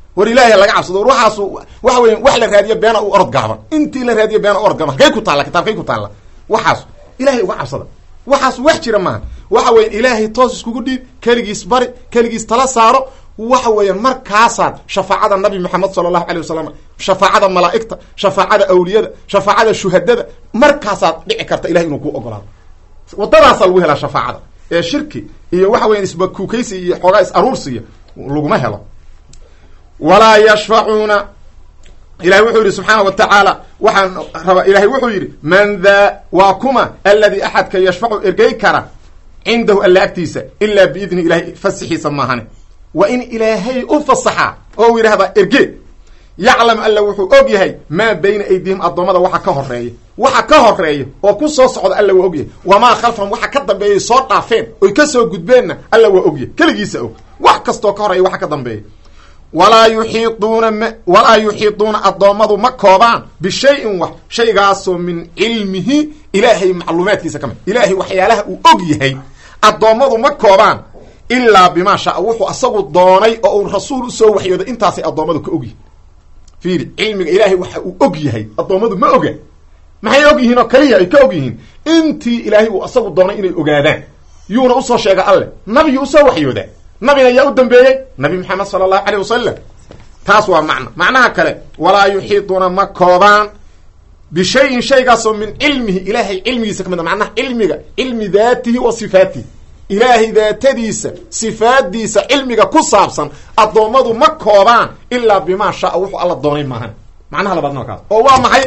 war ilaahay laga cabsado war waxaasu waxa weya wax la raadiyo beena u orod gaaban intii la raadiyo beena u orod gaaban halkay ku taalla kitaabkay ku taalla waxaas ilahay uga cabsada waxaas wax jira maaha waxa weya ilaahay toos iskugu dhiib keligiis bari keligiis tala saaro waxa weeyaan markaasaad shafaacada nabi maxamed sala allahu alay wasalam shafaacada malaa'igta shafaacada awliyada shafaacada shuhadada markaasaad dhici karta ilahay inuu ku ogolaado wadadaasaa lagu helaa shafaacada ee shirki iyo waxa weyan isbakuukaysi iyo xoogaa is aruursiya laguma helo walaa yashfacuuna ilahay wuxuu yihi subxaana wa tacaala waxaan rabaa ilahay wuxuu yidhi man daa waa kuma aladi axadka yashfacu ergey kara cindahu alla agtiisa ilaa biidni ilahay fasixiisa maahane waa in ilaahay u fasaxaa oo u yidhahdaa erge yaclam alla wuxuu og yahay maa bayna aydihim addoommada waxa ka horeeya waxa ka horeeya oo ku soo socda alla waa ogyahay wamaa khalfahum waxa ka dambeeyay soo dhaafeen oy ka soo gudbeenna alla waa ogyahay keligiisa og wax kastoo ka horeeya waxa ka dambeeya walaa yuxiiduuna m walaa yuxiiduuna addoommadu ma koobaan bishayin wax shaygaasoo min cilmihi ilaahay macluumaadkiisa ka mid ilaahay waxyaalaha uu og yahay addoommadu ma koobaan ilaa bimaa shaa wuxuu asagu doonay oo uu rasuul usoo waxyooday intaasay addoommadu ka ogyihin fiiri cilmiga ilaahay waxa uu og yahay addoommadu ma oga maxay og yihiin oo kaliya ay ka og yihiin intii ilaahay uu asagu doonay inay ogaadaan yuuna usoo sheega alle nabigii usoo waxyoodaa nabina yaa u dambeeyey nabi maxamed sala allahu aleyh wasalam taas waa macno macnaha kale walaa yuxiiduuna ma koobaan bishayin shaygaasoo min cilmihi ilaahay cilmigiisa ka mid a macnaha cilmiga cilmi daatihi wa sifaatihi ilaahay daatadiisa sifaadiisa cilmiga ku saabsan addoommadu ma koobaan ilaa bimaa shaa wuxuu alla doonay maahan macnaha labaadna kaas oo waa maxay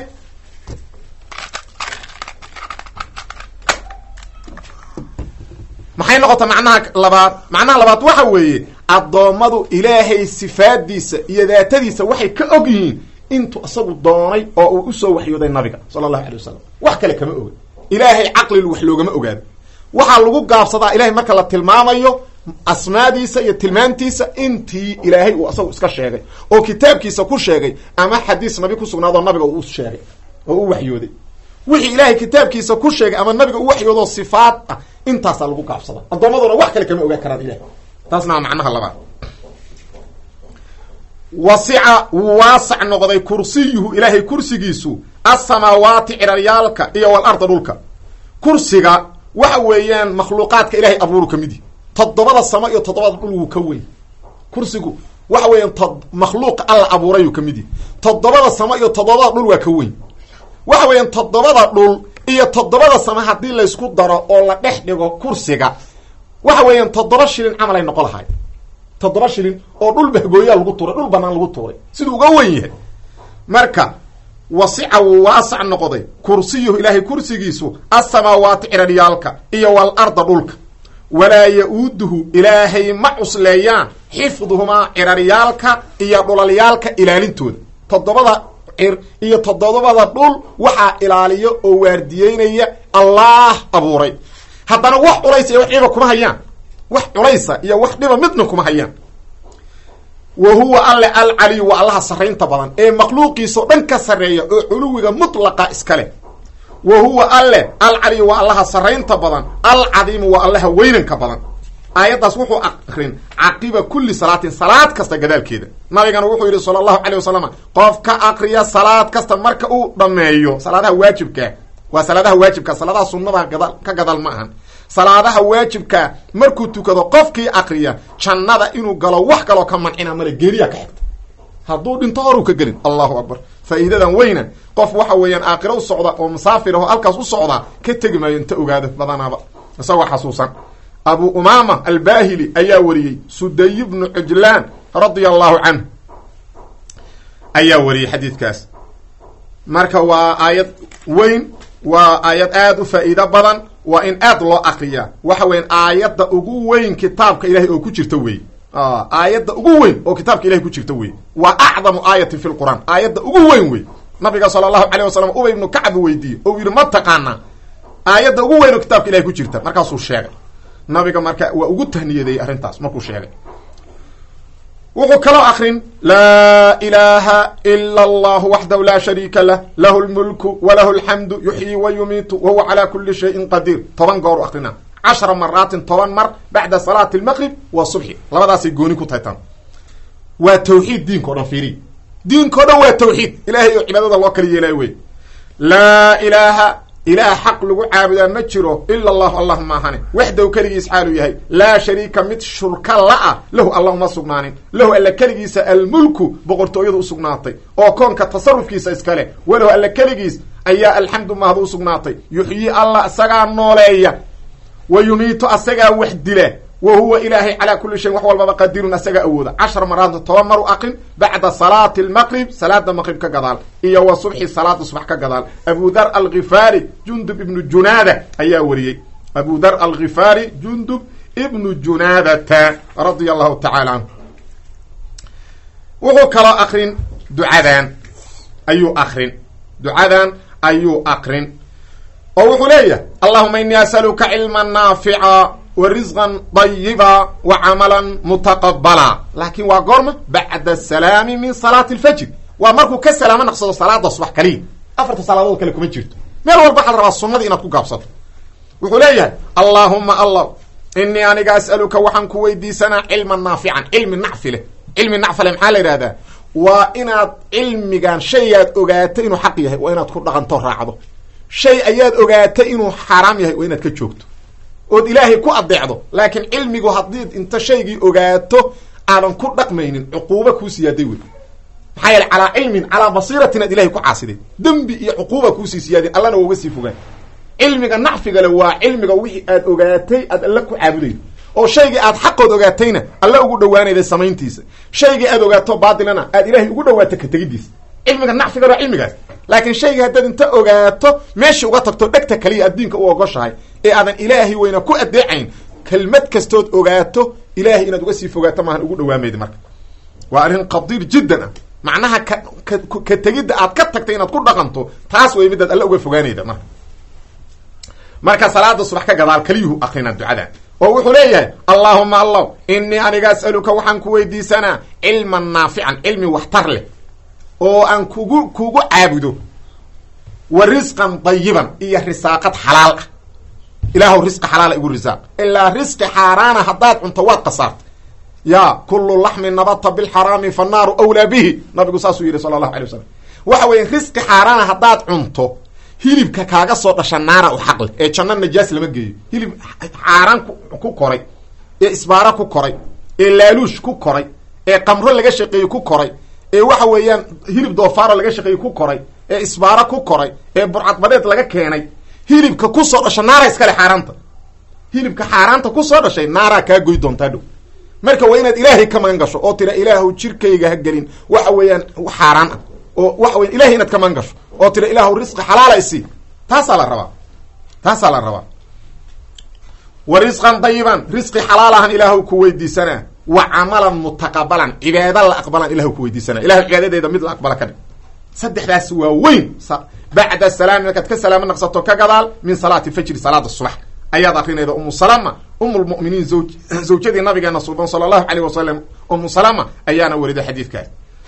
maxay noqota macnaha labaad macnaha labaad waxa weeye addoommadu ilaahay sifaadiisa iyo daatadiisa waxay ka og yihiin intuu isagu doonay oo uu usoo waxyooday nabiga sala allahu alay wasalam wax kale kama oga ilaahay caqlilu wax loogama ogaado waxaa lagu gaabsadaa ilahay marka la tilmaamayo asmaadiisa iyo tilmaantiisa intii ilaahay uu asagu iska sheegay oo kitaabkiisa ku sheegay ama xadiis nabi ku sugnaadoo nabiga uu sheegay oo u waxyooday wixii ilaahay kitaabkiisa ku sheegay ama nabiga u waxyoodoo sifaad ah intaasaa lagu gaabsadaa addoommaduna wax kale kama ogaan karaan ilahay taasna waa macnaha labaad wasica wuu waasac noqday kursiyuhu ilaahay kursigiisu asamaawaati ciraryaalka iyo walarda dhulka kursiga waxa weeyaan makhluuqaadka ilahay abuuru ka mid yihi toddobada samo iyo toddobada dhul wuu ka weyn kursigu waxa weeyaan to makhluuqa alla abuurayuu ka mid yihi toddobada samo iyo toddobada dhul waa ka weyn waxa weeyaan toddobada dhul iyo toddobada samo haddii laysku daro oo la dhex dhigo kursiga waxa weeyaan toddoba shilin camal ay noqon lahay toddoba shilin oo dhul bahgooyaa lagu tuuray dhul banaan lagu tuuray siduu uga weyn yahay marka wasica wuu waasac noqday kursiyuhu ilaahay kursigiisu asamaawaati ciraryaalka iyo wal arda dhulka walaa ya-uuduhu ilaahay ma cusleeyaan xifduhumaa ciraryaalka iyo dhulalyaalka ilaalintooda toddobada cir iyo toddobada dhul waxaa ilaaliyo oo waardiyeynaya allaah abuuray haddana wax culaysa iyo wax dhiba kuma hayaan wax culaysa iyo wax dhiba midna kuma hayaan wa huwa alle alcaliyu waa allaha sarraynta badan ee makhluuqiisao dhan ka sarreeya oo culuwiga mutlaqa iska leh wa huwa alle alcaliyu waa allaha sarraynta badan alcadiimu waa allaha weynanka badan aayaddaas wuxuu akrin caqiba kulli salaatin salaad kasta gadaalkeeda nabigana wuxuu yidhi sala allahu calay wasalam qof ka akriya salaad kasta marka uu dhammeeyo salaadaha waajibkaa waa salaadaha waajibka salaadaha sunnada gadaal ka gadaal ma ahan salaadaha waajibkaa markuu tukado qofkii akriya jannada inuu galo wax kaloo ka mancina male geeriya ka xigta hadduu dhinto horuu ka gelin allahu akbar faa'iidadan weyna qof waxa weeyaan aakhiro u socda oo musaafir aho halkaas u socdaa ka tegi maayo inta ogaado badanaaba isagoo xasuusan abu umaama albahili ayaa wariyey suday bnu cujlaan radia allahu canhu ayaa wariyey xadiidkaas marka waa aayad weyn waa aayad aada u faa'iido badan waa in aad loo akriyaa waxa weyan aayadda ugu weyn kitaabka ilahay oo ku jirta wey aayadda ugu weyn oo kitaabka ilahay ku jirta wey waa acdamu aayatin fi lqur'aan aayadda ugu weyn wey nabiga sala allahu calayh wasalam ubay ibnu kacbi weydiiyey oo yidhi ma taqaanaa aayadda ugu weyn oo kitaabka ilahay ku jirta markaasuu sheegay nabiga marka waa ugu tahniyadeeyey arrintaas markuu sheegay wuxuu kaloo akrin laa ilaaha ila allahu waxdahu laa shariika lah lahu lmulku walahu alxamdu yuxyi wa yumiitu wa huwa calaa kuli shayin qadiir toban goor u akrina cashara maraatin toban mar bacda salaati almaqrib wa subxi labadaasay gooni ku tahay tan waa tawxiid diinko dhan fiiri diinkao dhan waa tawxiid ilahay oo cibaadada loo kala yeelaayo wey laa ilaaha ilaah xaq lagu caabudaa ma jiro ila allahu allah maahane waxdaw keligiis xaaluu yahay laa shariika mid shurka la-a lahu alla uma sugnaanin lahu alla keligiisa almulku boqortooyadu usugnaatay oo koonka tasarufkiisa iskale walahu alla keligiis ayaa alxamdu mahad u sugnaatay yuxyii alla isagaa nooleeya wa yumiitu asagaa wax dila wa huwa ilaahay calaa kuli shayin wax walbaba qadirun asagaa awooda cashar maraadna toban mar u aqrin bacda salaati almaqrib salaada maqrib ka gadaal iyo wa subxi salaada subax ka gadaal abu dar alkhifaari jundub ibnu junaada ayaa wariyey abu dar alkhifaari jundub ibnu junaadata radia allahu tacala canhu wuxuu kaloo akrin ducadan ayuu akrin ducadan ayuu akrin oo wuxuu leeyahay allahuma inii asaluka cilman naafica wa risqan dayiba wa camalan mutaqabala laakiin waa goorma bacda asalaami min salaati alfajr waa markuu ka salaamo naqsado salaada subax kaliya afarta salaadood kale kuma jirto meel walba waxaad rabaa sunnadii inaad ku gaabsato wuxuu leeyahay allaahuma allah inii aniga as'aluka waxaan ku weydiisanaa cilman naafican cilmi nacfi leh cilmi nacfi leh maxaa la yidhahdaa waa inaad cilmigan shaygaad ogaatay inuu xaq yahay waa inaad ku dhaqanto raacdo shay ayaad ogaatay inuu xaaraam yahay waa inaad ka joogto ood ilaahay ku adeecdo laakiin cilmigu haddii inta shaygii ogaato aadan ku dhaqmaynin cuquuba kuu siyaaday wey maxaa yeele calaa cilmin calaa basiiratin aad ilahay ku caasiday dembi iyo cuquuba kuusii siyaadeen allana waa uga sii fogaan cilmiga nacfigale waa cilmiga wixii aad ogaatay aad alla ku caabudaydo oo shaygii aad xaqood ogaatayna alla ugu dhawaanayda samayntiisa shaygii aad ogaato baatilana aad ilaahay ugu dhawaato ka tegidiisa cilmiga nacfiga waa cilmigaas laakiin shaygii haddaad inta ogaato meeshii uga tagto dhegta kaliya aad diinka u ogoshahay ee aadan ilaahay weyna ku adeecayn kelmad kastood ogaato ilaahay inaad uga sii fogaato maahan ugu dhawaamayda marka waa arrin qadiir jiddan ah macnaha ka ka ka tegidda aad ka tagtay inaad ku dhaqanto taas way midaad alla uga fogaanayda marka marka salaada subax ka gadaal kaliyuhu akrinaa ducadan oo wuxuu leeyahay allaahuma allah inii aniga as'aluka waxaan ku weydiisanaa cilman naafican cilmi waxtar leh oo aan kugu kugu caabudo wa risqan dayiban iyo risaaqad xalaal ah ilaahu risqi xalaala igu risaaq ilaa risqi xaaraana haddaad cunto waad qasaartay ya kulu laxmin nabata bilxaraami fannaaru awlaa bihi nabigu saasuu yidhi sala allahu alay wasalam waxa weeye risqi xaaraana haddaad cunto hilibka kaaga soo dhasha naara u xaq leh ee janno najaas lama geeyo hilib xaaraan ku koray ee isbaaro ku koray ee laaluush ku koray ee qamro laga shaqeeye ku koray ee waxa weeyaan hilib doofaaro laga shaqeeye ku koray ee isbaaro ku koray ee burcadbadeed laga keenay hilibka kusoo dhasha naara iskale xaaraanta hilibka xaaraanta kusoo dhashay naaraa kaa goy doontaa dhow marka waa inaad ilaahay ka magan gasho oo tira ilaahu jirkayga ha gelin waxa weeyaan xaaraan ah oo waxa weyan ilahay inaad ka magan gasho oo tira ilaahu risqi xalaala isi taasaa la rabaa taasaa la rabaa wa risqan dayiban risqi xalaalahan ilaahu ku weydiisanaa wa camalan mutaqabalan cibaada la aqbalan ilahu ku weydiisanaa ilahu cibaadadeeda mid la aqbala ka dhig saddexdaas waa weyn bacda salaami markaad ka salaamo naqsato ka gadaal min salaati fajri salaada subax ayaad akrinayda umu salama umu lmu'miniin zawjadii nabigeena suuban sala allahu alayh wasalam umu salama ayaana wariday xadiidkaas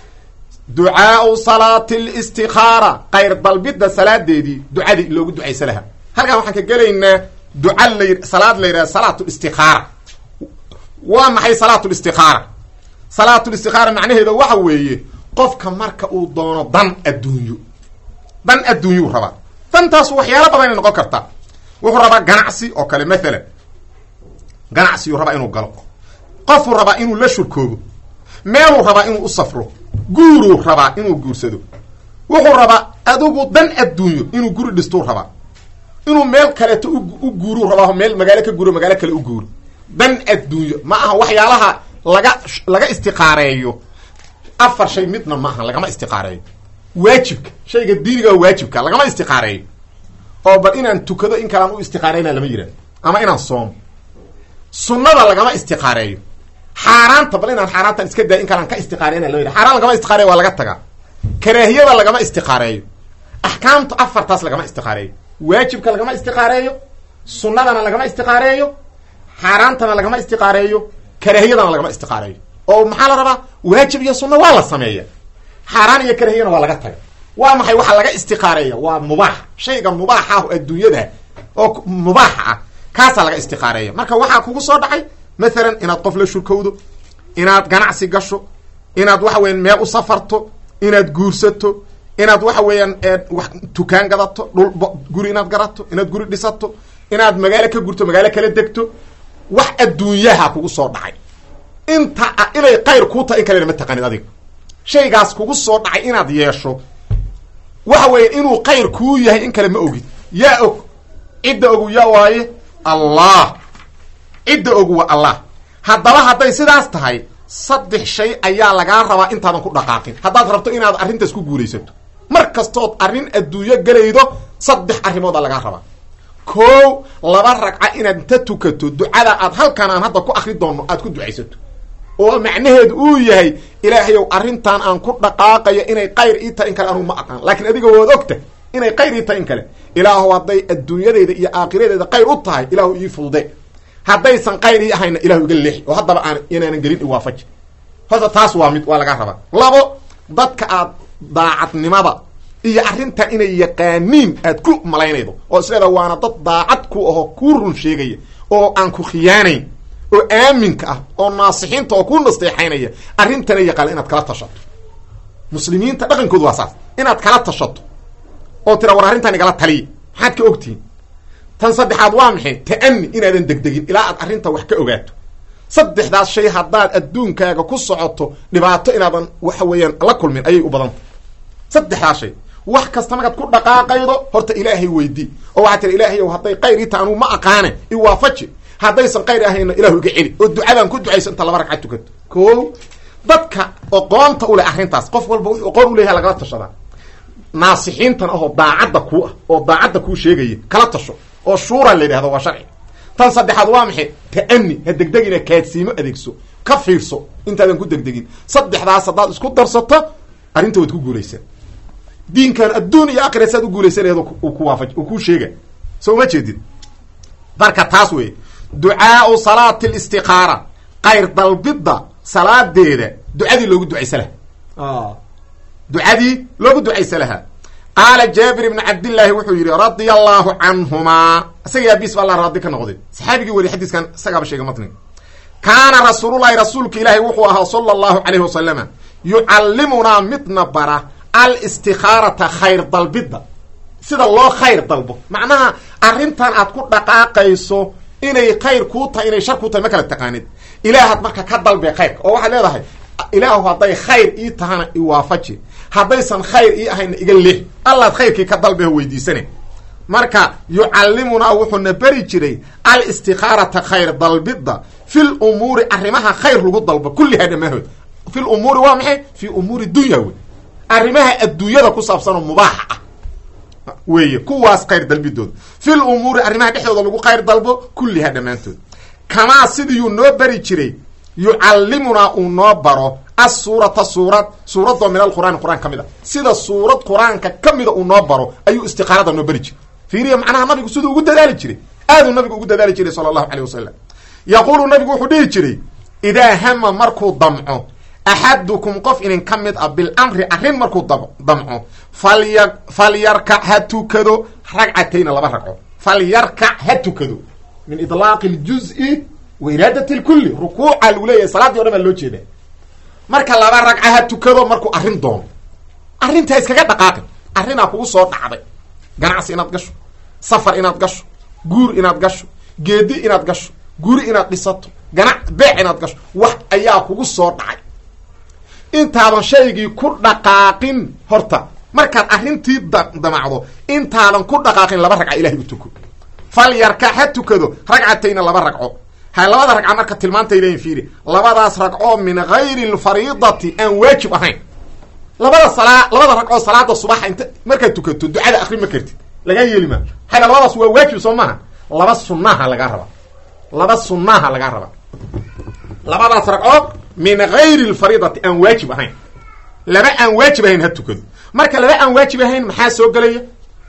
ducaau salaati listikaara qayr dalbidda salaadeedii ducadii loogu ducaysa lahaa halkaan waxaan ka gelaynaa duca la salaad la yidhaha salaat listikaara waa maxay salaat listikaara salaat listikaara macnaheeda waxa weeye qofka marka uu doono dan adduunyo dan adduunyuu rabaa dantaas waxyaalo badan ay noqon kartaa wuxuu rabaa ganacsi oo kale mathalan ganacsiyuu rabaa inuu galo qofuu rabaa inuu la shurkoobo meeluu rabaa inuu u safro guuruu rabaa inuu guursado wuxuu rabaa adigu dan adduunyo inuu guri dhistuu rabaa inuu meel kaleeto u guuruu rabaa meel magaalo ka guuro magaalo kale u guuro dan adduunyo ma aha waxyaalaha laga laga istiqaareeyo afar shay midna ma aha lagama istiqaareeyo waajibka shayga diiniga waajibka lagama istiqaareeyo oo bal inaan tukado in kalaan u istiqaareyna lama yihahdo ama inaan soomo sunnada lagama istiqaareeyo xaaraanta bal inaan xaaraantan iska daay in kalaan ka istiqaareyna lama yihahdo xaaraan lagama istiqaareyo waa laga tagaa karaahiyada lagama istiqaareeyo axkaamta afartaas lagama istiqaareeyo waajibka lagama istiqaareeyo sunnadana lagama istiqaareeyo xaaraantana lagama istiqaareeyo karaahiyadana lagama istiqaareeyo oo maxaa la rabaa waajib iyo sunna waa la sameeya xaaraan iyo karahiyana waa laga taga waa maxay waxaa laga istiqaareeya waa mubaax shayga mubaaxa ah adduunyada oo mubaaxa ah kaasaa laga istiqaareeya marka waxaa kugu soo dhacay mathalan inaad qof la shurkowdo inaad ganacsi gasho inaad waxa weyan meel u safarto inaad guursato inaad waxa weeyaan wax tukaan gadato dhul guri inaad garato inaad guri dhisato inaad magaalo ka gurto magaalo kala degto wax adduunyaha kugu soo dhacay inta inay qayr kuu tahay in kalena ma taqaanid adiga shaygaas kugu soo dhacay inaad yeesho waxa weeye inuu qayr kuu yahay in kale ma ogid yaa og cidda ogu yaa waaye allah cidda ogu waa allah haddaba hadday sidaas tahay saddex shay ayaa lagaa rabaa intaadan ku dhaqaaqin haddaad rabto inaad arrintaas ku guulaysato mar kastood arrin adduunyo gelaydo saddex arrimoodaa lagaa rabaa kow laba ragca inaad inta tukato ducada aad halkan aan hadda ku akri doonno aad ku ducaysato oo macnaheedu uu yahay ilaahayow arrintan aan ku dhaqaaqayo inay qayr ii tahay in kale anugu ma aqaan laakiin adiga waad ogta inay qayr ii tahay in kale ilaahu hadday adduunyadeyda iyo aakhiradeeda qayr u tahay ilaahu ii fudude haddaysan qayr ii ahayna ilahu iga leexi oo haddaba aan inaanan gelin iwaafaji horta taas waa mid waa lagaa rabaa labo dadka aad daacadnimada iyo arrintan inay yaqaaniin aad ku malaynaydo oo isleeda waana dad daacad ku ahoo kuu run sheegaya oo aan ku khiyaanayn oo aaminka ah oo naasixiinta oo ku nasteexaynaya arrintana yaqaana inaad kala tashato muslimiinta dhaqankoodu waa saas inaad kala tashato oo tira war arrintan igala taliya maxaad ka ogtihiin tan saddexaad waa maxay ta'ani inaadan degdegin ilaa aad arrinta wax ka ogaato saddexdaas shay haddaad adduunkaaga ku socoto dhibaato inaadan waxa weeyaan la kulmin ayay u badanta saddexdaas shay wax kasta markaad ku dhaqaaqaydo horta ilaahay weydii oo waxaa tira ilaahayow hadday qayr ii taha anugu ma aqaane iwaafaji haddaysan qayr ahayna ilahu iga celi oo ducadaan ku ducayso inta laba ragcad tukato ko dadka oqoonta u leh arrintaas qof walba wuxuu oqoon u leeyahay lagala tashadaa naasixiintan ahoo daacadda kuu ah oo daacadda kuu sheegaya kala tasho oo shuura la yidhahdo waa sharci tan saddexaad waa maxay ta'ani ha degdegina kaadsiimo adeegso ka fiirso intaadan ku degdegin saddexdaas haddaad isku darsato arrinta waad ku guulaysaa diinkan adduun iyo aakhira saad u guulaysanayad uu ku waafaj uu kuu sheega soo uma jeedid marka taas weeye ducaau salaati listiqaara qayr dalbidda salaadeeda ducadii loogu ducaysa laha ducadii loogu ducaysa lahaa qaala jaabir ibnu cabdillaahi wuxuu yidhi radia allaahu canhumaa isaga aabiis ba alla raadi ka noqday saxaabigii weriy xadiiskan isagaaba sheega matniga kaana rasuululahi rasuulka ilaahi wuxuu ahaa sala allahu calayhi wasalama yucallimunaa midna bara alistikaarata khayr dalbidda sida loo khayr dalbo macnaha arrintan aad ku dhaqaaqayso inay khayr kuu tahay inay shar kuu tahay ma kala taqaanid ilaahaad marka ka dalbe khayrka oo waxaad leedahay ilaahu hadday khayr ii tahana iwaafaji haddaysan khayr ii ahayna iga leex allaad khayrkii ka dalbeho weydiisane marka yucallimunaa wuxuuna beri jiray alistikaarata khayr dalbidda fil umuuri arrimaha khayr lagu dalbo kullihaa dhamaahood fil umuuri waa maxay fii umuuri dunya wey arrimaha adduunyada ku saabsanoo mubaaxa ah weeye kuwaas khayr dalbidooda fil umuuri arrimaha dhexdooda lagu khayr dalbo kullihaa dhammaantood kamaa sidiiyuu noo beri jiray yucallimunaa uu noo baro assuurata suurad suuradoo min alqur'aani qur-aan ka mid a sida suurad qur-aanka ka mida uu noo baro ayuu istiqaarada noo beri jiray fiiriya macnaha nabigu siduu ugu dadaali jiray aaduu nabigu ugu dadaali jiray sala allahu caleyh wasalam yaquulu nabigu wuxuu dhihi jiray idaa hama markuu damco axadukum qof inin ka mid ah bilamri arrin markuu damco falya falyarkac ha tukado ragcatayna laba ragco falyarkac ha tukado min idlaaqi ljuzi wa iraadat lkulli rukuuca lagu leeyahay salaadii o dhan baa loo jeedaa marka laba ragca ha tukado markuu arrin doono arrintaa iskaga dhaqaaqin arrinaa kugu soo dhacday ganacsi inaad gasho safar inaad gasho guur inaad gasho geedi inaad gasho guri inaad dhisato ganac beec inaad gasho wax ayaa kugu soo dhacay intaadan shaygii ku dhaqaaqin horta markaad arrintii damacdo intaadan ku dhaqaaqin laba ragca ilahay u tuko fal yarkac ha tukado ragcatayna laba ragco ha labada ragca marka tilmaantay leeyiin fiiri labadaas ragcoo min gayri lfariidati aan waajib ahayn labada salaa labada ragcoo salaada subaxa inta markaad tukato ducada akri ma kartid lagaa yeeli maa xayla labadaas waa waajib soo maaha laba sunnaha lagaa rabaa laba sunnaha lagaa rabaa labadaas ragcoo min gayri lfariidati aan waajib ahayn laba aan waajib ahayn ha tukado marka laba aan waajib ahayn maxaa soo gelaya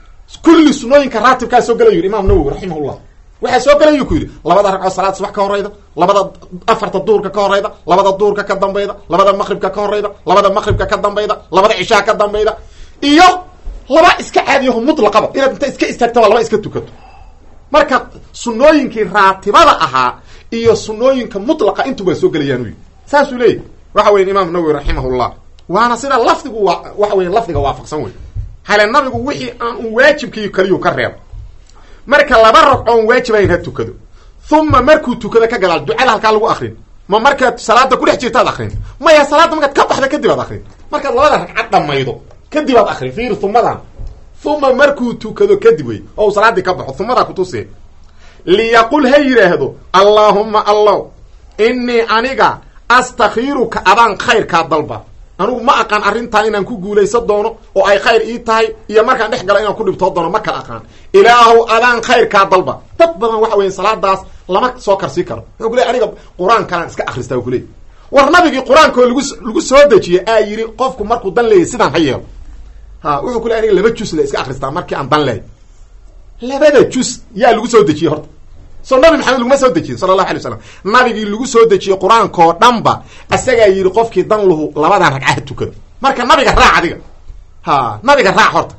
kulli sunooyinka raatibkaa soo gelay yidhi imaam nawowi raximahullah waxaa soo gelayu ku yidhi labada ragcoo salaad subax ka horayda labada afarta duurka ka horayda labada duurka ka dambayda labada maqribka ka horayda labada maqribka ka dambayda labada cishaa ka dambayda iyo laba iska caadiyaho mutlaqaba inaad inta iska istaagtaba laba iska tukato marka sunooyinkii raatibada ahaa iyo sunooyinka mutlaqa intu waa soo gelayaan u yidhi saasuu leeyahy waxa weya imaam nawowi raximahullah waana sida lafdigu waa waxa weya lafdiga waafaqsan wey hale nabigu wixii aan un waajibkii kaliyuu ka reebo marka laba ragcoon waajibayn ha tukado uma markuu tukado ka gadaal ducada halkaa lagu akrin ma markaad salaada kudhex jirtaad akrin maya salaadda markaad ka baxda kadib aad akrin markaad labada ragcad dhamaydo kadib aad akrin fiir umadan uma markuu tukado kadib wey oo uu salaaddii ka baxo umadaa kutusi liyaqul ha yidhaahdo allaahumma allow innii aniga astakhiiruka adaan khayrkaa dalba anigu ma aqaan arrintan inaan ku guulaysan doono oo ay khayr ii tahay iyo markaan dhex galo inaan ku dhibtoo doono ma kala aqaan ilaahow adaan khayrkaa dalba dad badan waxa weya salaadaas lama soo karsii karo wuxuu kuley aniga qur-aankanaan iska akristaa u kuley war nabigii qur-aankoo lagu lagu soo dejiyey aa yidhi qofku markuu dan leeyahy sidaan ha yeelo ha wuxuu kuley aniga laba jus la iska akristaa markii aan dan lehay labada jus yaa lagu soo dejiyey horta so nabi maxamed laguma soo dejiyin sala allahu alay waslam nabigii lagu soo dejiyey qur-aankao dhanba isagaa yidhi qofkii dan lahu labadan ragcaha tukado marka nabiga raac adiga ha nabiga raac horta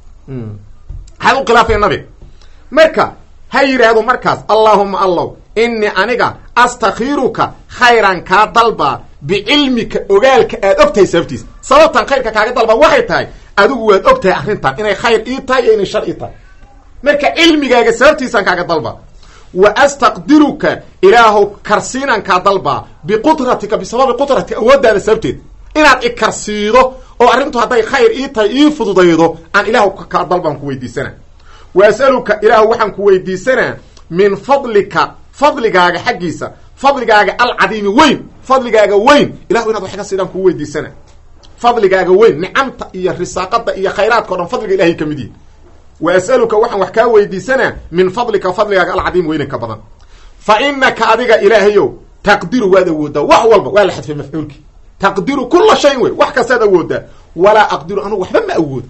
maxaad u khilaafaya nabiga marka ha yidhaahdo markaas allaahuma allow innii aniga astakhiiruka khayran kaa dalbaa bicilmika ogaalka aad og tahay sababtiisa sababtan khayrka kaaga dalbaa waxay tahay adigu waad og tahay arrintan inay khayr ii tahay iyo inay shar ii tahay marka cilmigaaga sababtiisaan kaaga dalbaa wa astaqdiruka ilaahow karsiinaan kaa dalbaa biqudratika bisababi qudratika awooddaada sababteed inaad ikarsiido oo arrintu hadday khayr ii tahay ii fududaydo aan ilaahu kaa dalbaan ku weydiisanaa wa as'aluka ilaahu waxaan ku weydiisanaa min fadlika fadligaaga xaggiisa fadligaaga alcadiimi weyn fadligaaga weyn ilahu inaad wax ka siidaan kuu weydiisanaa fadligaaga weyn nicamta iyo risaaqada iyo khayraadka o dhan fadliga ilahay ka mid yihi wa as'aluka waxaan wax kaa weydiisanaa min fadlika fadligaaga alcadiim weynanka badan fa inaka adiga ilaahayow taqdiru waad awoodaa wax walba waa la xadfay mafcuulkii taqdiru kula shayin wey wax kastaad awoodaa walaa aqdiru anugu waxba ma awoodo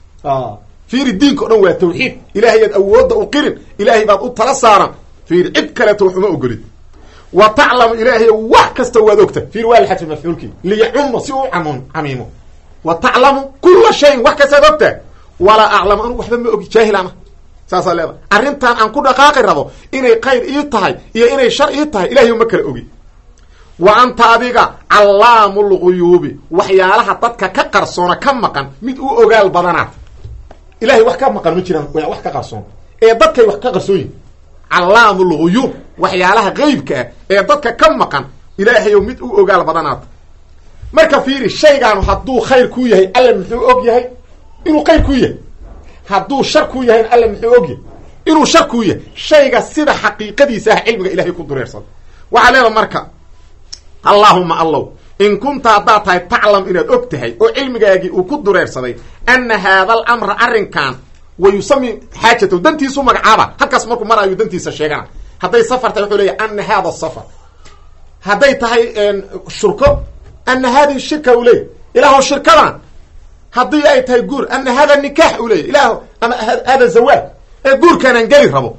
fiiri diinka o dhan waa tawxiid ilaahayaad awoodda u qirin ilaahay baad u tala saaran fiiri cid kaleeto wax uma ogolid wa taclamu ilaahay wax kasta waad ogta fiiri waa la xadfay mafcuulkii liyacuma si uu am camiimo wa taclamu kula shayin wax kastaad ogtaa walaa aclamu anugu waxba ma ogi jaahilana saasaa leedahay arrintan aan ku dhaqaaqi rabo inay khayr ii tahay iyo inay shar ii tahay ilahay ma kala ogi wa anta adiga callaamu lguyuubi waxyaalaha dadka ka qarsoona ka maqan mid u ogaal badanaad ilahay wax ka maqan ma jiraan wax ka qarsoon ee dadkay wax ka qarsoon yihin callaamu lguyuub waxyaalaha qeybka ah ee dadka ka maqan ilaahayow mid u ogaal badanaad marka fiiri shaygaanu hadduu khayr kuu yahay alla muxuu og yahay inuu khayr kuu yahay hadduu shar kuu yahayna alla muxuu og yahay inuu shar kuu yahay shayga sida xaqiiqadiisa ah cilmiga ilahay ku dureersada waxaa leeda marka allaahuma allow in kunta haddaad tahay taclam inaad og tahay oo cilmigaagii uu ku dureersaday ana haada alamra arrinkan wa yusami xaajatahu dantiisu magacaaba halkaas markuu maraayu dantiisa sheegana hadday safar tahay wuxuu leeyahy ana hada safar hadday tahay shurko ana hadihi shirka u leeyay ilaahu shirkadan haddii ay tahay guur ana hada nikaax u leeyay ilaah ama hada zawaaj ee guurkaanaan geli rabo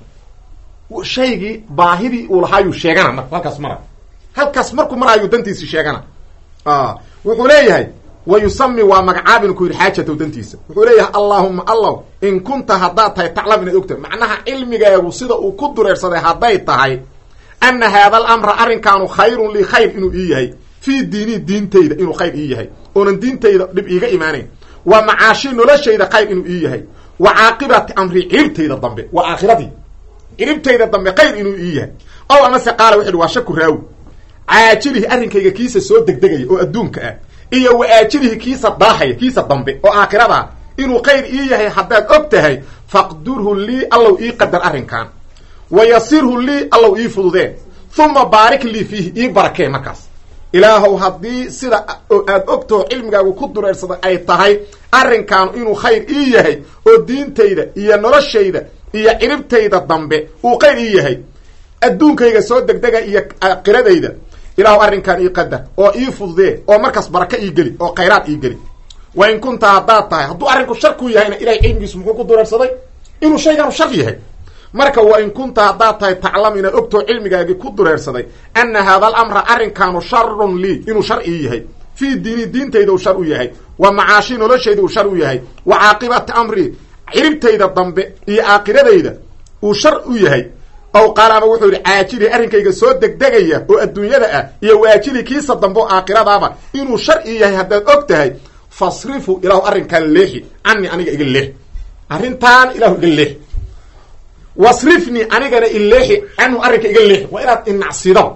shaygii baahidii uu lahaayuu sheegana mar halkaas mara halkaas markuu maraayu dantiisi sheegana wuxuu leeyahay wa yusami waa magacaabin ku yidhi xaajatow dantiisa wuxuu leeyahay allaahuma allaw in kunta haddaad tahay taclam inaad ogtahay macnaha cilmigaagu sida uu ku dureersaday hadday tahay ana haada alamra arrinkaanu khayrun lii khayr inuu ii yahay fii diinii diintayda inuu khayr ii yahay oonan diintayda dhib iiga imaanayn wa macaashi noloshayda khayr inuu ii yahay wa caaqibati amri ciribtayda dambe waa aakhiradii ciribtayda dambe khayr inuu ii yahay ow amase qaala wuxu uhi waa shaku raawi caajilihi arrinkayga kiisa soo degdegaya oo adduunka ah iyo wa aajilihi kiisa daahaya kiisa dambe oo aakhiradaa inuu khayr ii yahay haddaad og tahay faqdurhu lii allow ii qadar arrinkan wa yasirhu lii allow ii fududee uma baarik lii fiihi ii barakee markaas ilaahow haddii sida aad ogtaho cilmigaagu ku dureersada ay tahay arrinkaanu inuu khayr ii yahay oo diintayda iyo noloshayda iyo ciribtayda dambe uu khayr ii yahay adduunkayga soo degdega iyo aakiradayda ilaahu arrinkan ii qadar oo ii fududee oo markaas baraka ii geli oo khayraad ii geli wa in kunta haddaad tahay hadduu arrinku shar ku yahayna ilahay cilmigiisu muxuu ku dureersaday inuu shayganu shar yahay marka wa in kunta haddaad tahay taclam inaad ogtoo cilmigaagii ku dureersaday ana haada alamra arrinkaanu sharun lii inuu shar ii yahay fii diini diintayda uu shar u yahay wa macaashi noloshayda uu shar u yahay wa caaqibati amri ciribtayda dambe iyo aakiradayda uu shar u yahay ow qaala ama wuxuu yidhi caajili arrinkayga soo degdegaya oo adduunyada ah iyo waajili kiisa dambe oo aakhiradaaba inuu sharci yahay haddaad og tahay fasrifu ilaahu arrinkaan leexi cani aniga iga leex arrintaan ilahu iga leex wasrifnii anigana ileexi canhu arrinka iga leexi waa inaad inacsido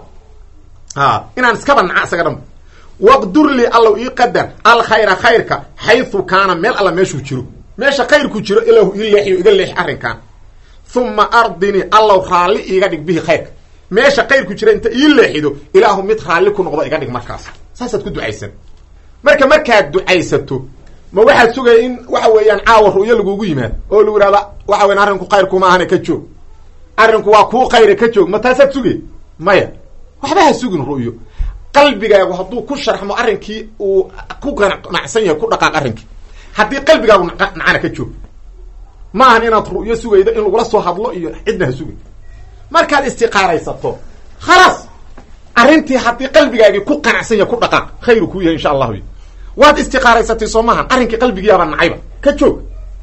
a inaan iskaba naca isaga dhan waqdur lii allow ii qadar alkhayra khayrka xaysu kaana meel alla meeshuu jiro meesha khayrku jiro ilahu ii leexiyo iga leexi arrinkan uma ardinii allow raalli iiga dhig bihi khayrka meesha khayrku jira inta ii leexido ilaahu mid raalli ku noqdo iga dhig markaas saasaad ku ducaysan marka markaad ducaysato ma waxaad sugaya in waxa weeyaan caawa ru'yo lagugu yimaad oo lagu yihahda waxa weyan arrinku khayrkuma ahane ka joog arrinku waa kuu khayre ka joog ma taasaad sugay maya waxba ha sugin ru'yo qalbigaagu hadduu ku sharxmo arrinkii uu ku ganacsan yahay ku dhaqaaq arrinkii haddii qalbigaagu nacana ka joog ma ahan inaad ru'yo sugaydo in lagula soo hadlo iyo cidna ha sugay markaad istiqaaraysato khalaas arrintii haddii qalbigaagii ku qanacsan yahay ku dhaqaaq khayru kuu yahay insha allahu waad istiqaaraysatay soo maahan arrinkii qalbigiyaaba nacayba ka joog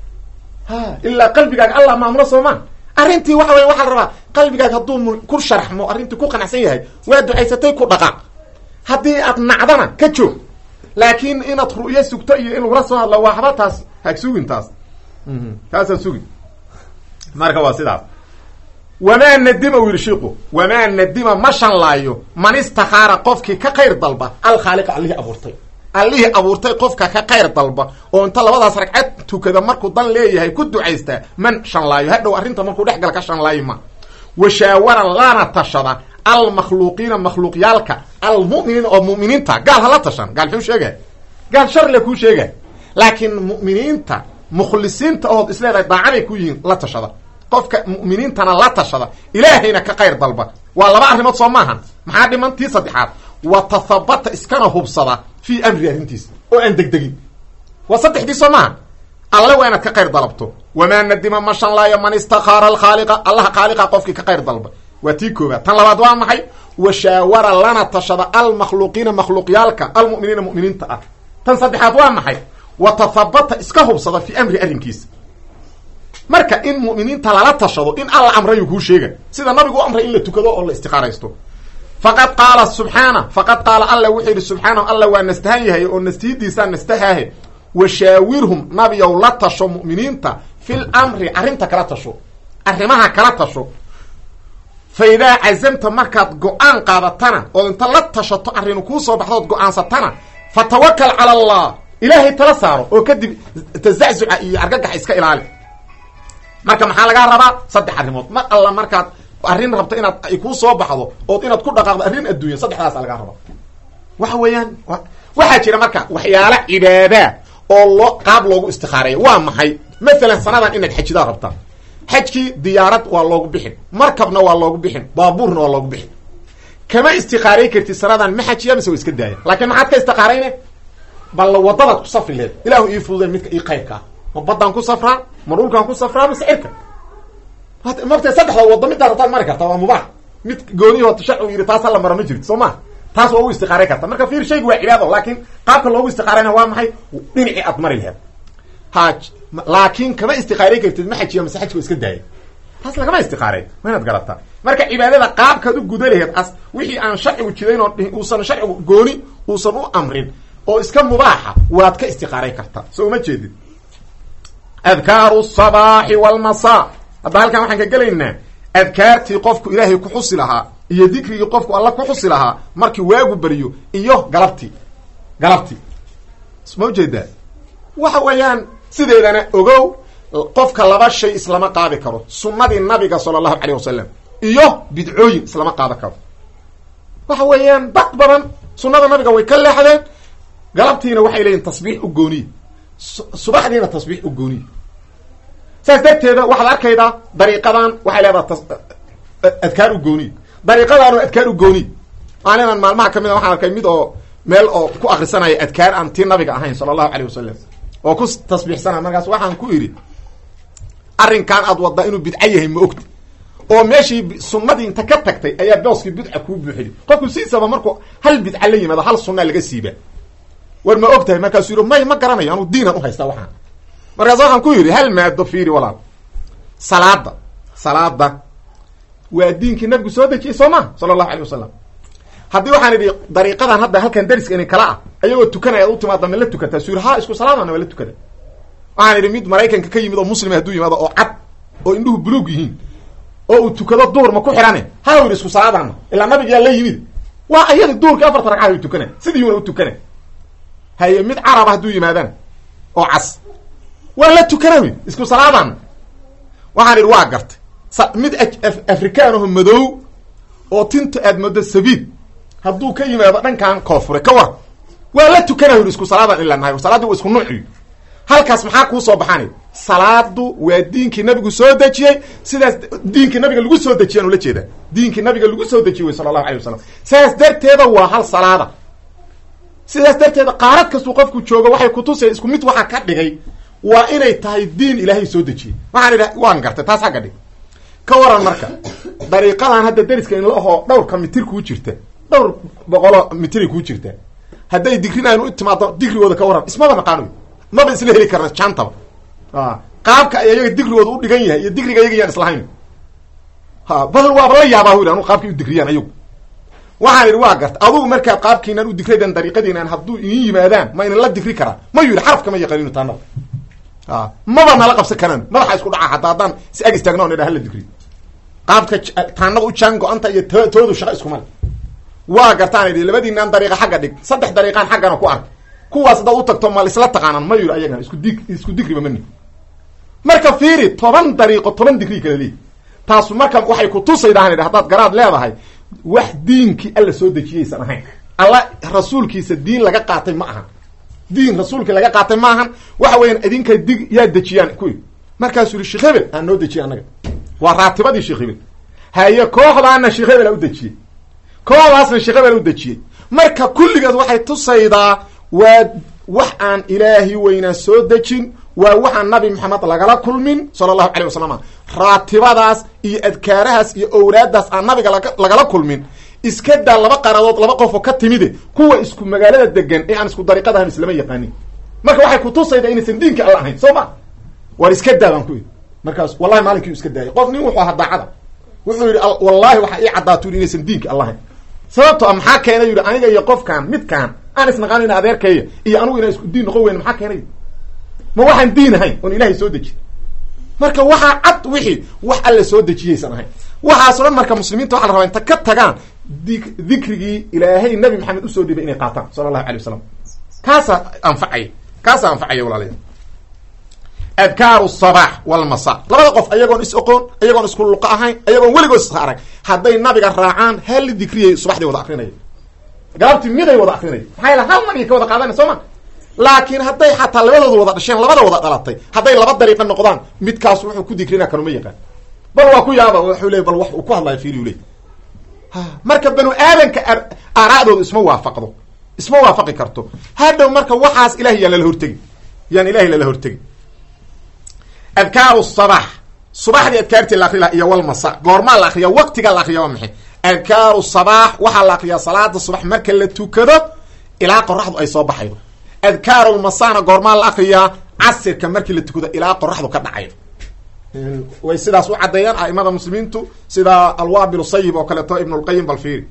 ha ilaa qalbigaaga allah maamulo soo maa arrintii waxa wey waxaa la rabaa qalbigaaga hadduu ku sharxmo arrintii ku qanacsan yahay waa ducaysatay ku dhaqaaq haddii aad nacdana ka joog laakiin inaad ru'yo sugto iyo in lagula soo hadlo waxba taas hag sugin taas taasaan sugin marka waa sidaas wamaa nadima u yidhi shiiku wamaa nadima ma shanlaayo man istakaara qofkii ka khayr dalba alkhaaliqa allihii abuurtay allihii abuurtay qofka ka khayr dalba oo inta labadaas ragcad tukada markuu dan leeyahay ku ducaystaa man shanlaayo hadhow arrinta markuu dhex gala ka shanlaayo ma washaawara lana tashada almakhluuqiina makhluuqyaalka almu'miniina oo mu'miniinta gaal hala tashan gaal muxuu sheegay gaal sharle kuu sheegay laakiin mu'miniinta mukhlisiinta ood isleedahay daacaday ku yihiin la tashada qofka mu'miniintana la tashada ilaahayna ka khayr dalba waa laba arrimood soo maahan maxaa dhiman tii saddexaad wa tathabata iskana hubsada fii amri arrintiisa oo aan degdegin waa saddexdii soo maaha alle waa inaad ka khayr dalabto wamaa nadima ma shanlaayo man istakaara alkhaaliqa allaha khaaliqa qofkii ka khayr dalba waa tii koobaad tan labaad waa maxay washaawara lana tashada almakhluuqiina makhluuqyaalka almu'miniina mu'miniinta ah tan saddexaad waa maxay wa tathabata iska hubsada fii amri arrinkiisa marka in mu'miniinta lala tashado in alla amrayu kuu sheega sida nabigu u amray in la tukado oo la istiqaaraysto faqad qaala subxaana faqad qaala alla wuxuu yidhi subxaanahu alla waa nastahan yahay oo nastihidiisaa nastahaahe washaawirhum nabiyow la tasho mu'miniinta fil amri arrinta kala tasho arrimaha kala tasho fa idaa cazamta markaad go-aan qaadatana ood inta la tashato arrinu kuu soo baxdood go-aansatana fa tawakal cala allah ilaahay tala saaro oo kadib tazaczuca iyo argagaxa iska ilaali marka maxaa lagaa rabaa saddex arrimood mar alla markaad arrin rabto inaad ay kuu soo baxdo ood inaad ku dhaqaaqdo arrin adduunya saddexdaasa lagaa rabaa waxa weeyaan waxaa jira marka waxyaala cibaadaa oo loo qaab loogu istikaareeya waa maxay mathalan sanadan inaad xajidaa rabtaa xajkii diyaarad waa loogu bixin markabna waa loogu bixin baabuurna waa loogu bixin kama istiqaaray kartid sanadan ma xajiya mise wa iska daaya laakiin maxaad ka istiqaarayne balla wadadaad ku safri leed ilaahu ii fududeen midka ii qaybkaa ma baddaan ku safraa ma dhulkaan ku safraa ma sicirka mata saddexda waddo middaa rabtaad mari karta waa mubaax mid goonihi hota sharcigu yidhi taas hala mara ma jirto soo maa taas waa ugu istiqaaray karta marka fiir shaygu waa cibaado laakiin qaabka loogu istiqaarayna waa maxay dhinacii aad mari laheed ha laakiin kama istiqaaray kartid ma xajiya mase xajka iska daaya taas lagama istiqaaray waa inaad garataa marka cibaadada qaabkaad u guda laheed as wixii aan sharcigu jidayn oo uusan sharcigu gooni uusan u amrin oo iska mubaaxa waad ka istiqaaray kartaa soo uma jeedid adkaaru sabaaxi walmasaa hadda halkan waxaan ka gelaynaa adkaartii qofku ilaahay ku xusi lahaa iyo dikrigii qofku alla ku xusi lahaa markii waagu beriyo iyo galabtii galabtii ma ujeedaa waxa weeyaan sideedana ogow qofka laba shay islama qaadi karo sunnadii nabiga sala allahu calayh wasalam iyo bidcooyin islama qaadan karo waxa weeyaan dad badan sunnada nabiga way ka leexdeen galabtiina waxay leeyihin tasbiix u gooniye subaxdiina tasbiix u gooniye saas darteeda waxaad arkaydaa dariiqadan waxay leedaha adkaar u gooniye dariiqadaanu adkaar u gooniye maalinan maalmaha ka mid a waxaan arkay mid oo meel oo ku akrisanaya adkaar aan tii nabiga ahayn sala allahu calayh wasalam oo ku tasbiixsanaya markaas waxaan ku idhi arrinkan aad waddaa inuu bidco yahay ma ogti oo meeshii sunnadii inta ka tagtay ayaa booskii bidca kuu buuxiyay qofku siisaba markuu hal bidca la yimaado hal sunnaa laga siiba war ma og tahay markaasuu yidhi may ma garanayo anuu diinan uhaystaa waxaan markaas waxaan ku yidhi hal maado fiiri walaal salaada salaada waa diinkii nabigu soo dejiyey soo ma sala allahu alay wasalam haddii waxaan idhi dariiqadan hadda halkan dariska ini kala ah ayagoo tukanaya ad u timaada ma la tukataa su yiri ha isku salaadana waa la tukada waxaan idhi mid maraykanka ka yimid oo muslima hadduu yimaado oo cad oo indhuhu buluug yihiin oo uu tukado duur ma ku xidhane ha u yidhi isku salaadana ilaa nabigaa la yimid waa ayadi duurkii afarta ragcaad u tukana sidii una u tukana haye mid caraba hadduu yimaadaan oo cas waa la tukana wy isku salaadana waxaan idhi waa gartay mid afrikaan aho madow oo tinta aad moodo sabiid hadduu ka yimaado dhankan koonfure ka war waa la tukana yidhi isku salaadan ilaa nahay salaadii waa isku nuuciyo halkaas maxaa kuu soo baxaanay salaadu waa diinkii nabigu soo dejiyey sidaas diinkii nabiga lagu soo dejiyaan ula jeeda diinkii nabiga lagu soo dejiye wey sala allahu alay wasalam sidaas darteeda waa hal salaada sidaas darteeda qaarad kastuu qofku joogo waxay kutusay isku mid waxaa ka dhigay waa inay tahay diin ilaahay soo dejiyey waxaan idha waan gartay taas xagga dhig ka waran marka dariiqadan hadda dariska inla ahoo dhowrka mitir kuu jirta dhowr boqoloo mitiray kuu jirta hadday digrinaynu u timaado digrigooda ka waran ismaba naqaano maba isla heli karna jaantaba qaabka ay ayaga digrigooda u dhigan yahay iyo digriga ayaga yaan islahayn ha bal waaba la yaabaa wi anu qaabkay u digriyaan ayagu waxaan idhi waa garta adugu markaad qaabkiinan u digraydan dariiqadiinan hadduu idin yimaadaan ma inan la digri karaa ma yidhi xaraf kama yaqaaninu taanaba maba nala qabsan karaan madaxa isku dhaca hataa haddaan si ag istaagna on idha hala digri qaabka taanada u jaan go-anta iyo t toodu shaqa iskumale waa gartaan idhi labadiinaan dariiqa xagga dhig saddex dariiqaan xaggana ku ark kuwaas haddaad u tagto mal isla taqaanaan ma yidhi ayagan isku dig isku digriba mani marka fiiri toban dariiqo toban digrii kala leeyi taasu marka waxay kutusaydahan idhi haddaad garaad leedahay wax diinkii alla soo dejiyaysan ahayn alla rasuulkiisa diin laga qaatay ma ahan diin rasuulkii laga qaatay ma ahan waxa weeyaan idinka dig yaa dejiyaan kuwi markaasuu yihi sheekh hebel aan noo dejiye annaga waa raatibadii sheekh hebel haye kooxdaana sheekh hebel a u dejiyey kooxdaasna sheekh hebel a u dejiyey marka kulligeed waxay tusaydaa waa wax aan ilaahi weynaa soo dejin waa waxaan nabi maxamed lagala kulmin sala allahu calay wasalam raatibadaas iyo adkaarahaas iyo owraadaas aan nabiga lagala kulmin iska daa laba qaradood laba qofoo ka timide kuwa isku magaalada degan ee aan isku dariiqadahan islama yaqaanin marka waxay kutusaydaa inaysan diinka alla ahayn soo ma war iska daa baan ku yidhi markaas wallahi maalinkii iska daayay qof nin wuxuu ahaa daacada wuxuu yidhi wallahi waxaa ii caddaatu yidhi inaysan diinka alla ahayn sababto a maxaa keenay yidhi aniga iyo qofkan midkaan aan isnaqaanina adeerkaya iyo anigu inaan isku diin noqon weyne maxaa keenay ma waxaan diin ahayn oon ilaahay soo dejiy marka waxaa cad wixii wax alla soo dejiyaysan ahayn waxaaso dhan marka muslimiinta waxa la rabaa inta ka tagaan di dikrigii ilaahay nabi maxamed usoo dhibay inay qaataan sala allahu alay wasalam kaasaa anfacaya kaasaa anfacaya walaalayaa adkaaru sabaax walmasa labada qof ayagoon is oqoon ayagoon isku luqa ahayn ayagoon weligood is arag hadday nabiga raacaan hal dikriyay subaxdii wada akrinaya galabtii miday wada akrinaya maxaa yaele hal nabiga ka wada qaadana soo ma laakiin hadday xataa labadooda wada dhasheen labada wada dhalatay hadday laba dariiqa noqdaan midkaas wuxuu ku dikrina kanuma yaqaan bal waa ku yaaba wuxuu leey bal wax uu ku hadlaya fiiriyu ley marka banu aadanka aaraa'dooda isma waafaqdo isma waafaqi karto hadhow marka waxaas ilahay yaan lala hortegi yaan ilahay lala hortegi adkaaru sabax subaxdii adkaartii la akri laha iyo walmasa goormaa la akriya waqtiga la akriya waa maxay adkaaru sabaax waxaa la akriyaa salaada subax marka la tukado ilaa qoraxdu ay soo baxaydo adkaarulmasana goormaa la akriyaa casirka markii la tukado ilaa qoraxdu ka dhacaydo way sidaas u caddeeyaan a'imada muslimiintu sida alwaabil sayib oo kaleeto ibn lqayim balfiiri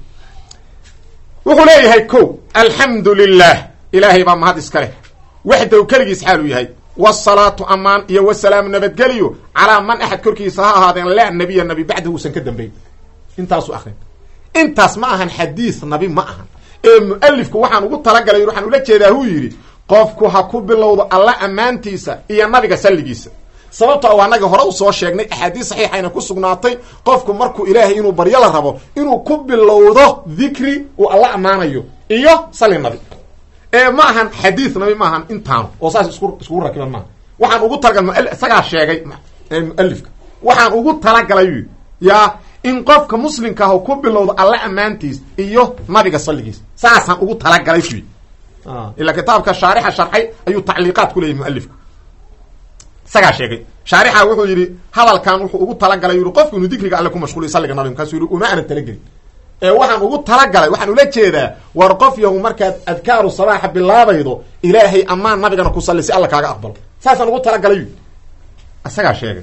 wuxuu leeyahay ko alxamdu lilah ilaahay baa mahad iska leh waxdaw keligiis xaaluu yahay wsalaatu amaan iyo wasalaamu nabadgeliyo calaa man axad korkiisa ha ahaadeen laa nabiya nabi bacdahu uusan ka dambeyn intaasu akrin intaas ma ahan xadiis nabi ma ahan ee mualifku waxaan ugu talagalay waxaan ula jeedaa huu yidhi qofku ha ku bilowdo alla ammaantiisa iyo nabiga salligiisa sababto a anaga hore usoo sheegnay axaadiis saxiixayna ku sugnaatay qofku markuu ilaahay inuu baryo la rabo inuu ku bilowdo dikri uu alla ammaanayo iyo salli nabi ee ma ahan xadiis nabi ma ahan intaanu oo saas isku iskugu rakiban maaha waxaan ugu talagalay isagaa sheegay mualifka waxaan ugu talagalay yaa in qofka muslimka ah ku bilowdo alla ammaantiis iyo nabiga salligiis saasaan ugu talagalay wy ilaa kitaabka shaarixa sharxay ayuu tacliiqaad ku leeyahy mualifka isagaa sheegay shaarixa wuxuu yidhi hadalkan wuxuu ugu talagalay yii qofku inuu dikriga alle ku mashquuliyo salliga nabiga markaasuu yihi uma aanan talagelin ee waxaan ugu talagalay waxaan ula jeedaa war qof yahu markaad adkaaru sabaaxa bilaabaydo ilaahay amaan nabigana ku salli si alla kaaga aqbalo saasaan ugu talagalay isagaa sheegay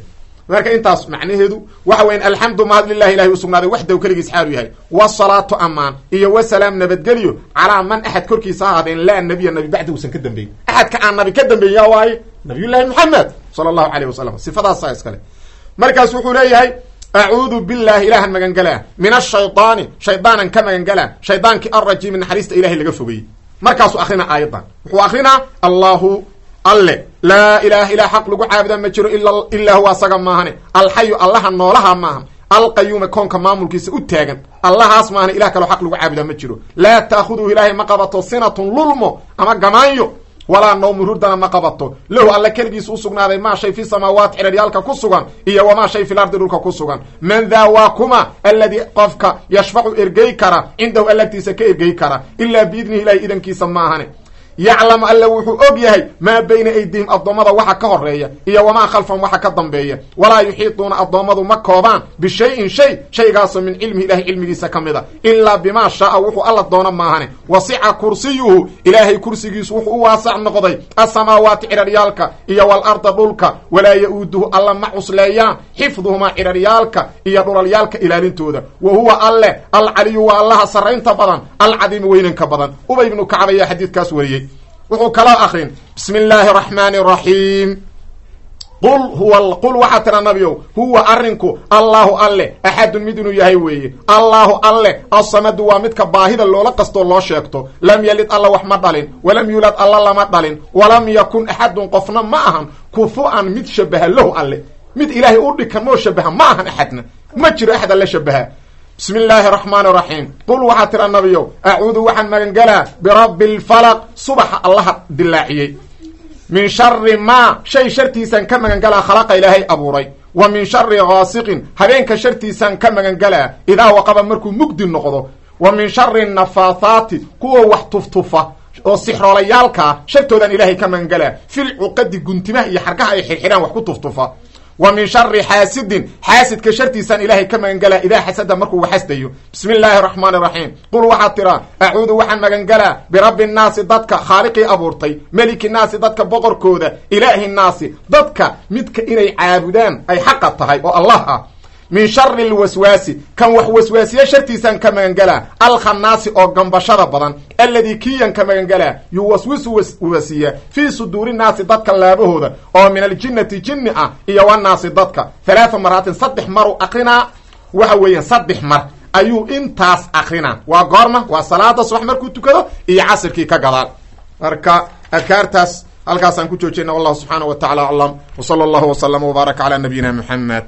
marka intaas macnaheedu waxa weyan alxamdu mahad lilahi ilahi usugnaaday waxdaw keligiis xaalu yahay wasalaatu amaan iyo wasalaam nabadgelyo calaa man axad korkiisa ha ahaadeen laa nabiya nabi bacdi usan ka dambeyn axadka aan nabi ka dambeyn yaa waaye nabiyullahi maxamed sala allahu alayh wasalam sifadaasa iskale markaas wuxuu leeyahay acuudu billahi ilaahan magangalaa min ashaydaani shaydaanan ka magangalaa shaydaankii alrajiimi naxariista ilahay laga fogeyey markaasuu akrinaa aayadan wuxuu akrinaa allahu alle laa ilaha ilaa xaq lagu caabudaa ma jiro ilaa huwa asaga maahane alxayu allaha noolaha maahan alqayuuma koonka maamulkiisa u taagan allahaas maahane ilah kaloo xaq lagu caabudaa ma jiro laa taakhuduhu ilaahay ma qabato sinatun lulmo ama gamaanyo walaa nawmu hurdana ma qabato lahu alla keligiis u sugnaaday maa shay fi samaawaati ciraryaalka ku sugan iyo wamaa shay fil ardi dhulka ku sugan man daa waa kuma alladii qofka yashfacu ergey kara cindahu allagtiisa ka ergey kara ilaa biidnihi ilahi idankiisa maahane yaclamu alla wuxuu og yahay maa bayna aydihim addoommada waxa ka horeeya iyo wamaa khalfahum waxa ka dambeeya walaa yuxiiduuna addoommadu ma koobaan bishayin shay shaygaasoo min cilmihi ilahay cilmigiisa ka mid a ilaa bimaa shaaa wuxuu alla doono maahane wasica kursiyuhu ilaahay kursigiisu wuxuu u waasac noqday asamaawaati ciraryaalka iyo walarda dhulka walaa ya-uuduhu alla ma cusleeyaan xifduhumaa ciraryaalka iyo dhulalyaalka ilaalintooda wa huwa alle alcaliyu waa allaha sarraynta badan alcadiimu weynanka badan ubay ibnu kacab ayaa xadiidkaas wariyey wuxuu kaloo akrin bismi illaahi araxmaani araxiim qul huwa qul waxaa tira nabiow huwa arrinku allaahu alle axadun mid inuu yahay weeye allaahu alle assamadu waa midka baahida loola qastoo loo sheegto lam yalid alla wax ma dhalin walam yuulad alla lama dhalin walam yakun axadun qofna ma ahan kufu-an mid shabaha lahu alle mid ilaahay u dhikan moo shabaha ma ahan axadna ma jiro axad alla shabaha bismi illaahi araxmaani araxiim qul waxaa tira nabiyow acuudu waxaan magangalaa birabbi lfalaq subaxa allaha dilaaciyey min shari maa shay shartiisaan ka magangalaa khalaqa ilaahay abuuray wa min shari gaasiqin habeenka shartiisaan ka magangalaa idaa waqaba markuu mugdi noqdo wa min shari nafaathaati kuwa wax tuftufa oo sixroolayaalkaa shartoodaan ilaahay ka magangalaa fil cuqadi guntimaha iyo xargaha ay xirxidhaan wax ku tuftufa wa min shari xaasidin xaasidka shartiisaan ilaahay ka magangalaa idaa xasada markuu waxasdayo bismi illaahi araxmaani araxiim qul waxaad tiraa acuudu waxaan magangalaa birabbi nnaasi dadka khaaliqii abuurtay meliki naasi dadka boqorkooda ilaahi nnaasi dadka midka inay caabudaan ay xaqa tahay oo allah ah min shari lwaswaasi kan wax waswaasiye shartiisaan ka magangalaa alkhannaasi oo gambashada badan alladii kiyan ka magangalaa yuwaswisu wasiya fii suduuri naasi dadka laabahooda oo min aljinnati jinni ah iyo wanaasi dadka halaaa maraatin saddex maru akrinaa waxa weeyaan saddex mar ayuu intaas akrinaa waa goorma waa salaada subax markuu tukado iyo casirkii ka gadaal marka adkaartaas halkaasaan ku joojina wallahu subxaana wa tacala aclam w sala allahu wslama wbaaraka calaa nabiyina muxamed